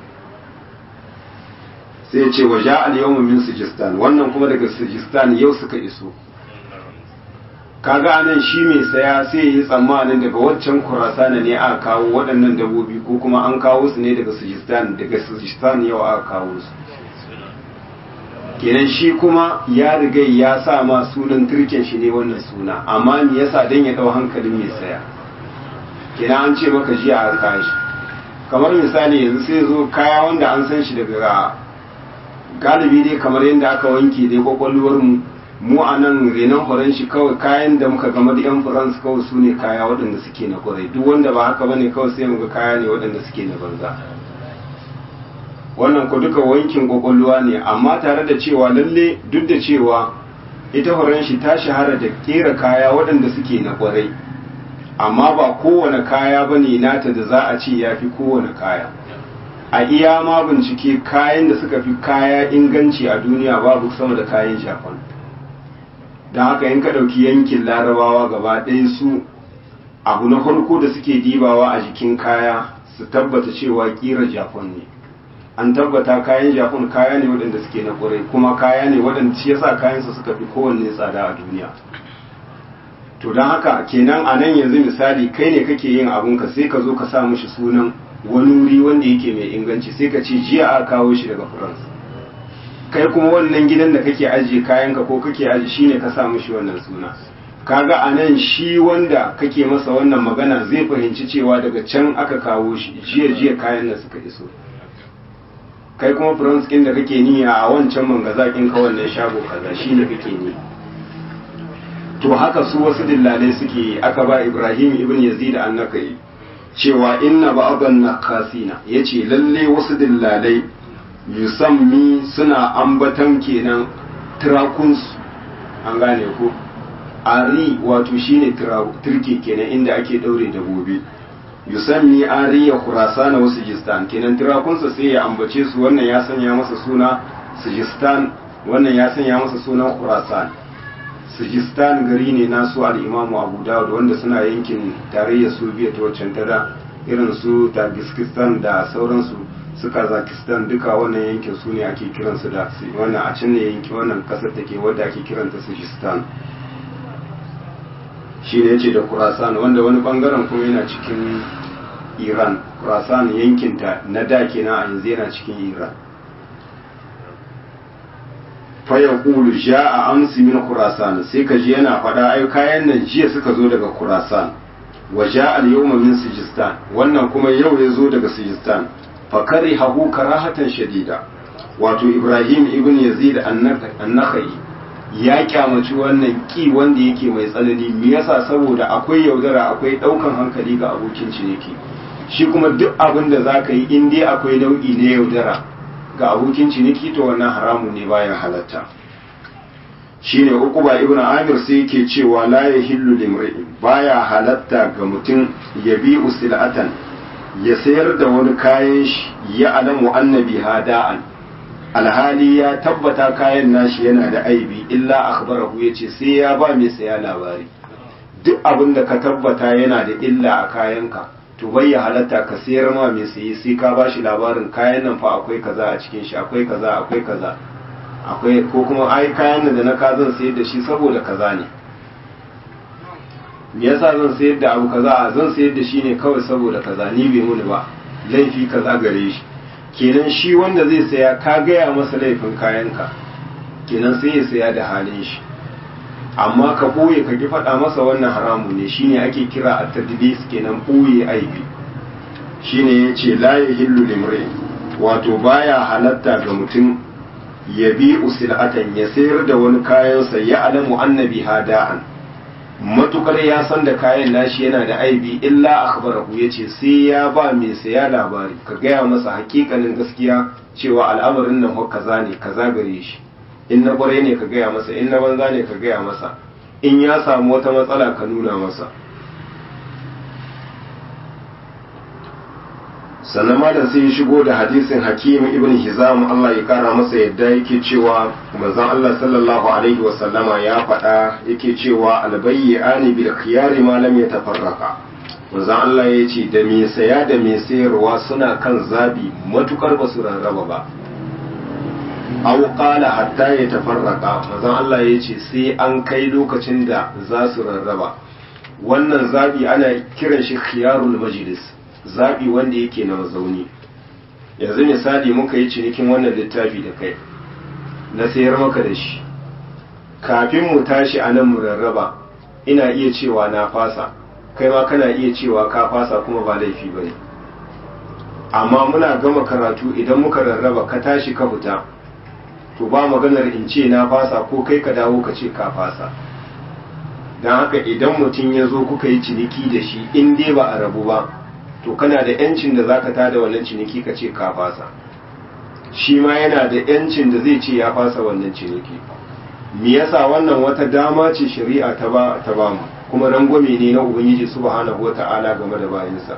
sai ya ce wa ja al yawma min sijistan wannan kuma daga sijistan yau suka iso kaga anan shi mai saya sai yi tsammanin daga waccan kurasana ne aka kawo waɗannan dabobi ko kuma an kawo su ne daga sujistan daga sujistan yau aka kawo su kenan shi kuma ya riga ya sa ma sunan turken shi ne wannan suna amma me yasa dan ya dau hankalin mai saya kenan an ce maka jiya a kashi kamar misali yanzu sai zo kaya wanda an san shi daga galibi dai kamar yadda aka wanke dai kwakwalwar mu mu a nan renon horon shi kawai kayan da muka gama da yan faransa kawai su ne kaya waɗanda suke na kwarai duk wanda ba haka bane kawai sai muga kaya ne waɗanda suke na banza wannan ku duka wankin kwakwalwa ne amma tare da cewa lalle duk da cewa ita horon shi ta shahara da kera kaya waɗanda suke na kwarai amma ba kowane kaya bane nata da za a ce ya fi kowane kaya a iya ma bincike kayan da suka fi kaya inganci a duniya babu sama da kayan japan don haka in ka ɗauki yankin larabawa gaba ɗaya su abu na farko da suke dibawa a jikin kaya su tabbata cewa ƙira japan ne an tabbata kayan japan kaya ne waɗanda suke na ƙwarai kuma kaya ne waɗanda shi yasa kayansa suka fi kowanne tsada a duniya to don haka kenan a nan yanzu misali kai ne kake yin abunka sai ka zo ka sa mishi sunan wani wuri wanda yake mai inganci sai ka ce jiya a kawo shi daga faransa kai kuma wannan gidan da kake ajiye kayanka ko kake ajiye shine ka sa mishi wannan suna kaga a nan shi wanda kake masa wannan magana zai fahimci cewa daga can aka kawo shi jiya jiya kayan da suka iso kai kuma france da kake niyya a wancan mangazakin ka wannan shago kaza shine kake ni to haka su wasu dillalai suke aka ba ibrahim ibn yazid annakai cewa inna ba'dan nakasina yace lalle wasu dillalai yusammi suna ambatan kenan tirakunsu an gane ko ari wato shine turke kenan inda ake daure dabobi yusammi ari ya kurasana wasu jistan kenan tirakunsa sai ya ambace su wannan ya sanya masa suna sujistan wannan ya sanya masa sunan khurasan sujistan gari ne nasu al-imamu abu dawud wanda suna yankin tarayyar soviet waccan tada irin su tajikistan da sauransu su kazakistan duka wannan yankin su ne ake kiransu da wannan a can ne yanki wannan kasar da ke wadda ake kiranta sujistan shi ne ce da kurasan wanda wani bangaren kuma yana cikin iran kurasan yankinta na da kenan a yanzu yana cikin iran faya kulu ja a amsi min kurasan sai ka ji yana faɗa ai kayan nan jiya suka zo daga kurasan wa ja al yawma min sijistan wannan kuma yau ya zo daga sijistan fakari hagu karahatan shadida wato ibrahim ibn yazid annakai ya kyamaci wannan ki wanda yake mai tsanani me yasa saboda akwai yaudara akwai daukan hankali ga abokin ciniki shi kuma duk abin da zaka yi in dai akwai nau'i na yaudara ga abokin ciniki to wannan haramun ne bayan halatta shine ukuba ibn amir sai yake cewa la yahillu limri'in baya halatta ga mutum yabi usilatan ya sayar da wani kayan shi ya alamu annabi hada'an alhali ya tabbata kayan nashi yana da aibi illa akhbarahu yace sai ya ba mai saya labari duk abin da ka tabbata yana da illa a kayanka to bai ya halatta ka sayar ma mai saye sai ka bashi labarin kayan nan fa akwai kaza a cikin shi akwai kaza akwai kaza akwai ko kuma ai kayan da na ka zan sayar da shi saboda kaza ne me yasa zan sayar da abu kaza zan sayar da shi ne kawai saboda kaza ni bai muni ba laifi kaza gare shi kenan shi wanda zai saya ka gaya masa laifin kayanka kenan sai ya saya da halin shi amma ka ɓoye ka ki faɗa masa wannan haramu ne shine ake kira a tadlis kenan ɓoye aibi shine ya ce la yahillu limri wato baya halatta ga mutum ya bi usilatan ya sayar da wani kayansa ya alamu annabi hada'an matukar ya san da kayan nashi yana da aibi illa akhbarahu yace sai ya ba mai saya labari ka gaya masa hakikanin gaskiya cewa al'amarin nan kaza ne kaza gare shi in na kwarai ne ka gaya masa in na banza ne ka gaya masa in ya samu wata matsala ka nuna masa sannan malam sai ya shigo da hadisin hakim ibn hizam Allah ya kara masa yadda yake cewa manzon Allah sallallahu alaihi wa sallama ya faɗa yake cewa albayyani bil khiyari ma lam yatafarraqa manzon Allah ya ce da me saya da me sayarwa suna kan zabi matukar ba su rarraba ba aw qala hatta yatafarraqa manzon Allah ya ce sai an kai lokacin da za su rarraba wannan zabi ana kiran shi khiyarul majlis zaɓi wanda yake na mazauni yanzu misali muka yi cinikin wannan littafi da kai na sayar maka da shi kafin mu tashi a nan mu rarraba ina iya cewa na fasa kai ma kana iya cewa ka fasa kuma ba laifi ba ne amma muna gama karatu idan muka rarraba ka tashi ka fita to ba maganar in ce na fasa ko kai ka dawo ka ce ka fasa don haka idan mutum ya zo kuka yi ciniki da shi in dai ba a rabu ba to kana da yancin da zaka tada wannan ciniki ka ce ka fasa shi ma yana da yancin da zai ce ya fasa wannan ciniki me yasa wannan wata dama ce shari'a ta ba ta ba mu kuma rangwame ne na ubangiji subhanahu wata'ala game da bayinsa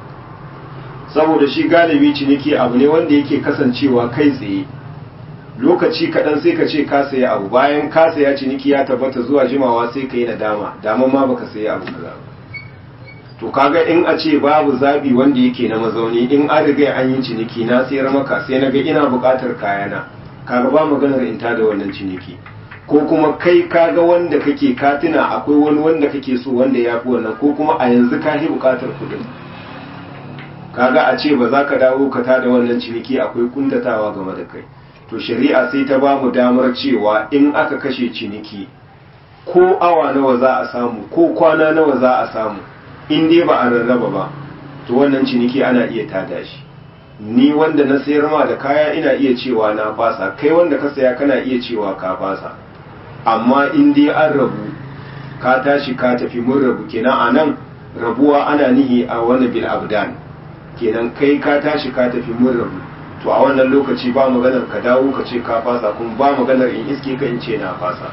saboda shi galibi ciniki abu ne wanda yake kasancewa kai tsaye lokaci kaɗan sai ka ce ka saya abu bayan ka saya ciniki ya tabbata zuwa jimawa sai ka yi nadama daman ma baka saya abu kaza to kaga in a ce babu zabi wanda yake na mazauni in an riga an yi ciniki na sayar maka sai na ga ina buƙatar kayana kaga ba maganar in da wannan ciniki ko kuma kai kaga wanda kake katina akwai wani wanda kake so wanda ya fi wannan ko kuma a yanzu ka yi buƙatar kuɗin kaga a ce ba za ka dawo ka tada wannan ciniki akwai kuntatawa game da kai to shari'a sai ta ba mu damar cewa in aka kashe ciniki ko awa nawa za a samu ko kwana nawa za a samu in dai ba a rarraba ba to wannan ciniki ana iya tada shi ni wanda na sayar ma da kaya ina iya cewa na fasa kai wanda ka saya kana iya cewa ka fasa amma in dai an rabu ka tashi ka tafi mun rabu kenan a nan rabuwa ana nihi a wani bil abdan kenan kai ka tashi ka tafi mun rabu to a wannan lokaci ba maganar ka dawo ka ce ka fasa kuma ba maganar in iske ka in ce na fasa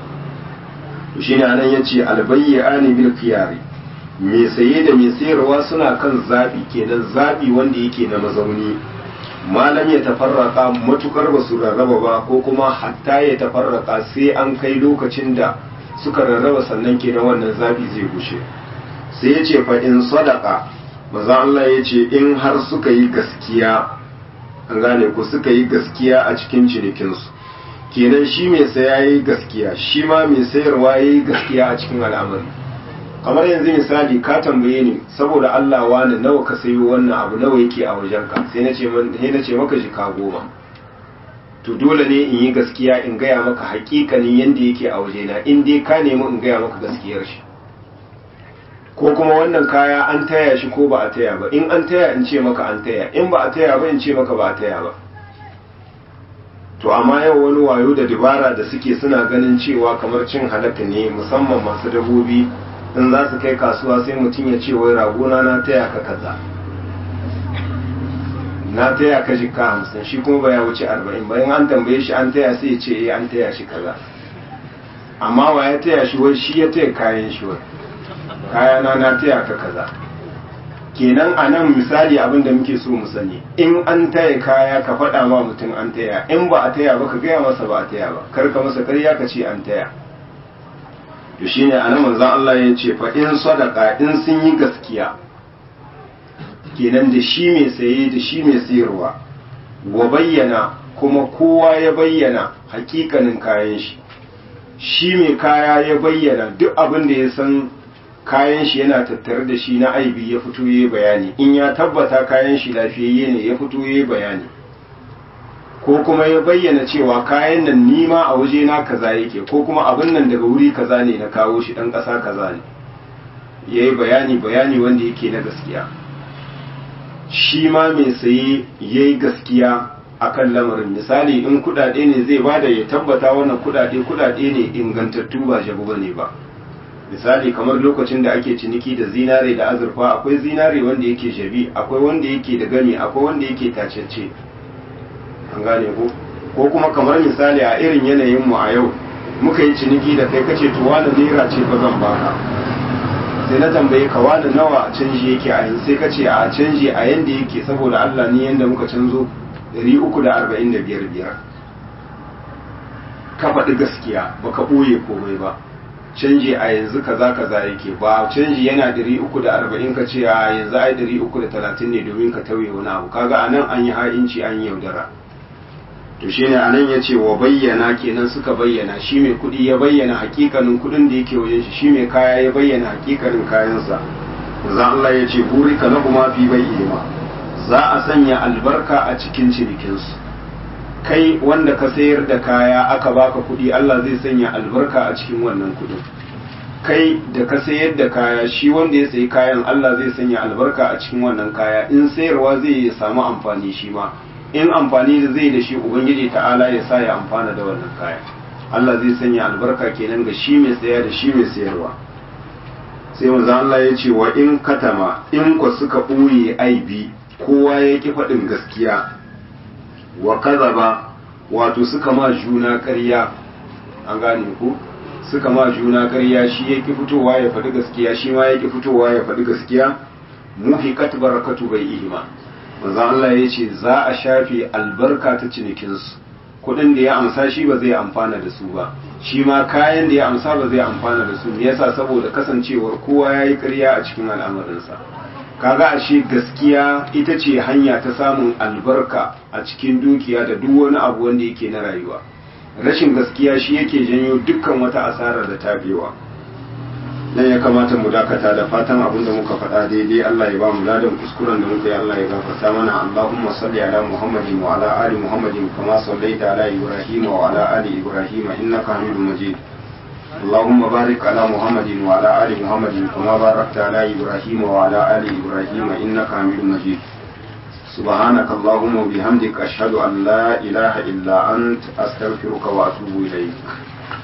to shine anan yace albayyani bil khiyari mai saye da mai sayarwa suna kan zaɓi kenan zaɓi wanda yake na mazauni malam ya tafarraka matukar ba su rarraba ba ko kuma hatta ya tafarraka sai an kai lokacin da suka rarraba sannan kenan wannan zaɓi zai gushe sai ya ce fa in sadaka maza Allah ya ce in har suka yi gaskiya an gane ku suka yi gaskiya a cikin cinikinsu kenan shi mai saya ya yi gaskiya shi ma mai sayarwa ya yi gaskiya a cikin al'amari kamar yanzu misali ka tambaye ni saboda Allah wani nawa ka sayo wannan abu nawa yake a wajenka sai na ce sai na ce maka jika goma to dole ne in yi gaskiya in gaya maka hakikanin yanda yake a wajena in dai ka nemi in gaya maka gaskiyar shi ko kuma wannan kaya an taya shi ko ba a taya ba in an taya in ce maka an taya in ba a taya ba in ce maka ba a taya ba to amma yau wani wayo da dabara da suke suna ganin cewa kamar cin halaka ne musamman masu dabobi in za su kai kasuwa sai mutum ya ce wai ragona na taya ka kaza na taya ka jika hamsin shi kuma ba ya wuce arba'in bayan an tambaye shi an taya sai ya ce eh an taya shi kaza amma wa ya taya shi wai shi ya taya kayan shi wai kayana na taya ka kaza kenan a nan misali abin da muke so mu sani in an taya kaya ka faɗa ma mutum an taya in ba a taya ba ka gaya masa ba a taya ba kar ka masa karya ka ce an taya to shine a nan manzon Allah ya ce fa in sadaka in sun yi gaskiya kenan da shi mai saye da shi mai sayarwa wa bayyana kuma kowa ya bayyana hakikanin kayan shi shi mai kaya ya bayyana duk abin da ya san kayan shi yana tattare da shi na aibi ya fito ya bayani in ya tabbata kayan shi lafiyayye ne ya fito ya bayani ko kuma ya bayyana cewa kayan nan nima a waje na kaza yake ko kuma abin nan daga wuri kaza ne na kawo shi dan ƙasa kaza ne ya yi bayani bayani wanda yake na gaskiya shi ma mai saye ya yi gaskiya akan lamarin misali in kudade ne zai bada ya tabbata wannan kudade kudade ne ingantattu ba jabu bane ba misali kamar lokacin da ake ciniki da zinare da azurfa akwai zinare wanda yake jabi akwai wanda yake da gami akwai wanda yake tacece an gane ko ko kuma kamar misali a irin yanayin mu a yau muka yi ciniki da kai kace to wani naira ce ba zan baka sai na tambaye ka wani nawa canji yake a yanzu sai kace a canji a yanda yake saboda Allah ni yanda muka canzo 345 biyar ka faɗi gaskiya baka ɓoye komai ba canji a yanzu kaza kaza yake ba canji yana 340 ka ce a yanzu ai 330 ne domin ka tauye wani abu kaga anan an yi ha'inci an yi yaudara to shine anan ya ce wa bayyana kenan suka bayyana shi mai kuɗi ya bayyana hakikanin kuɗin da yake wajen shi shi mai kaya ya bayyana hakikanin kayansa manzo Allah ya ce burika lahuma fi bayyima za a sanya albarka a cikin cinikinsu kai wanda ka sayar da kaya aka baka kuɗi Allah zai sanya albarka a cikin wannan kuɗin kai da ka sayar da kaya shi wanda ya sayi kayan Allah zai sanya albarka a cikin wannan kaya in sayarwa zai samu amfani shi ma in amfani da zai da shi ubangiji ta'ala ya sa ya amfana da wannan kaya Allah zai sanya albarka kenan ga shi mai saya da shi mai sayarwa sai manzo Allah ya ce wa in katama in ku suka ɓoye aibi kowa ya ki faɗin gaskiya wa kazaba wato suka ma juna ƙarya an gane ku suka ma juna ƙarya shi ya ki fitowa ya faɗi gaskiya shi ma ya ki fitowa ya faɗi gaskiya muhiqat barakatu bai ihima manzo Allah ya ce za a shafe albarka ta cinikinsu kuɗin da ya amsa shi ba zai amfana da su ba shi ma kayan da ya amsa ba zai amfana da su me yasa saboda kasancewar kowa ya yi ƙarya a cikin al'amarinsa kaga ashe gaskiya ita ce hanya ta samun albarka a cikin dukiya da duk wani abu wanda yake na rayuwa rashin gaskiya shi yake janyo dukkan wata asara da tabewa nan ya kamata mu dakata da fatan abin da muka faɗa daidai Allah ya ba mu ladan kuskuren da muka yi Allah ya gafarta mana Allahumma salli ala Muhammadin wa ala ali Muhammadin kama sallaita ala Ibrahim wa ala ali Ibrahim innaka Hamidum Majid اللهم بارك على محمد وعلى آل محمد كما باركت على إبراهيم وعلى آل إبراهيم إنك حميد مجيد سبحانك اللهم وبحمدك أشهد أن لا إله إلا أنت أستغفرك وأتوب إليك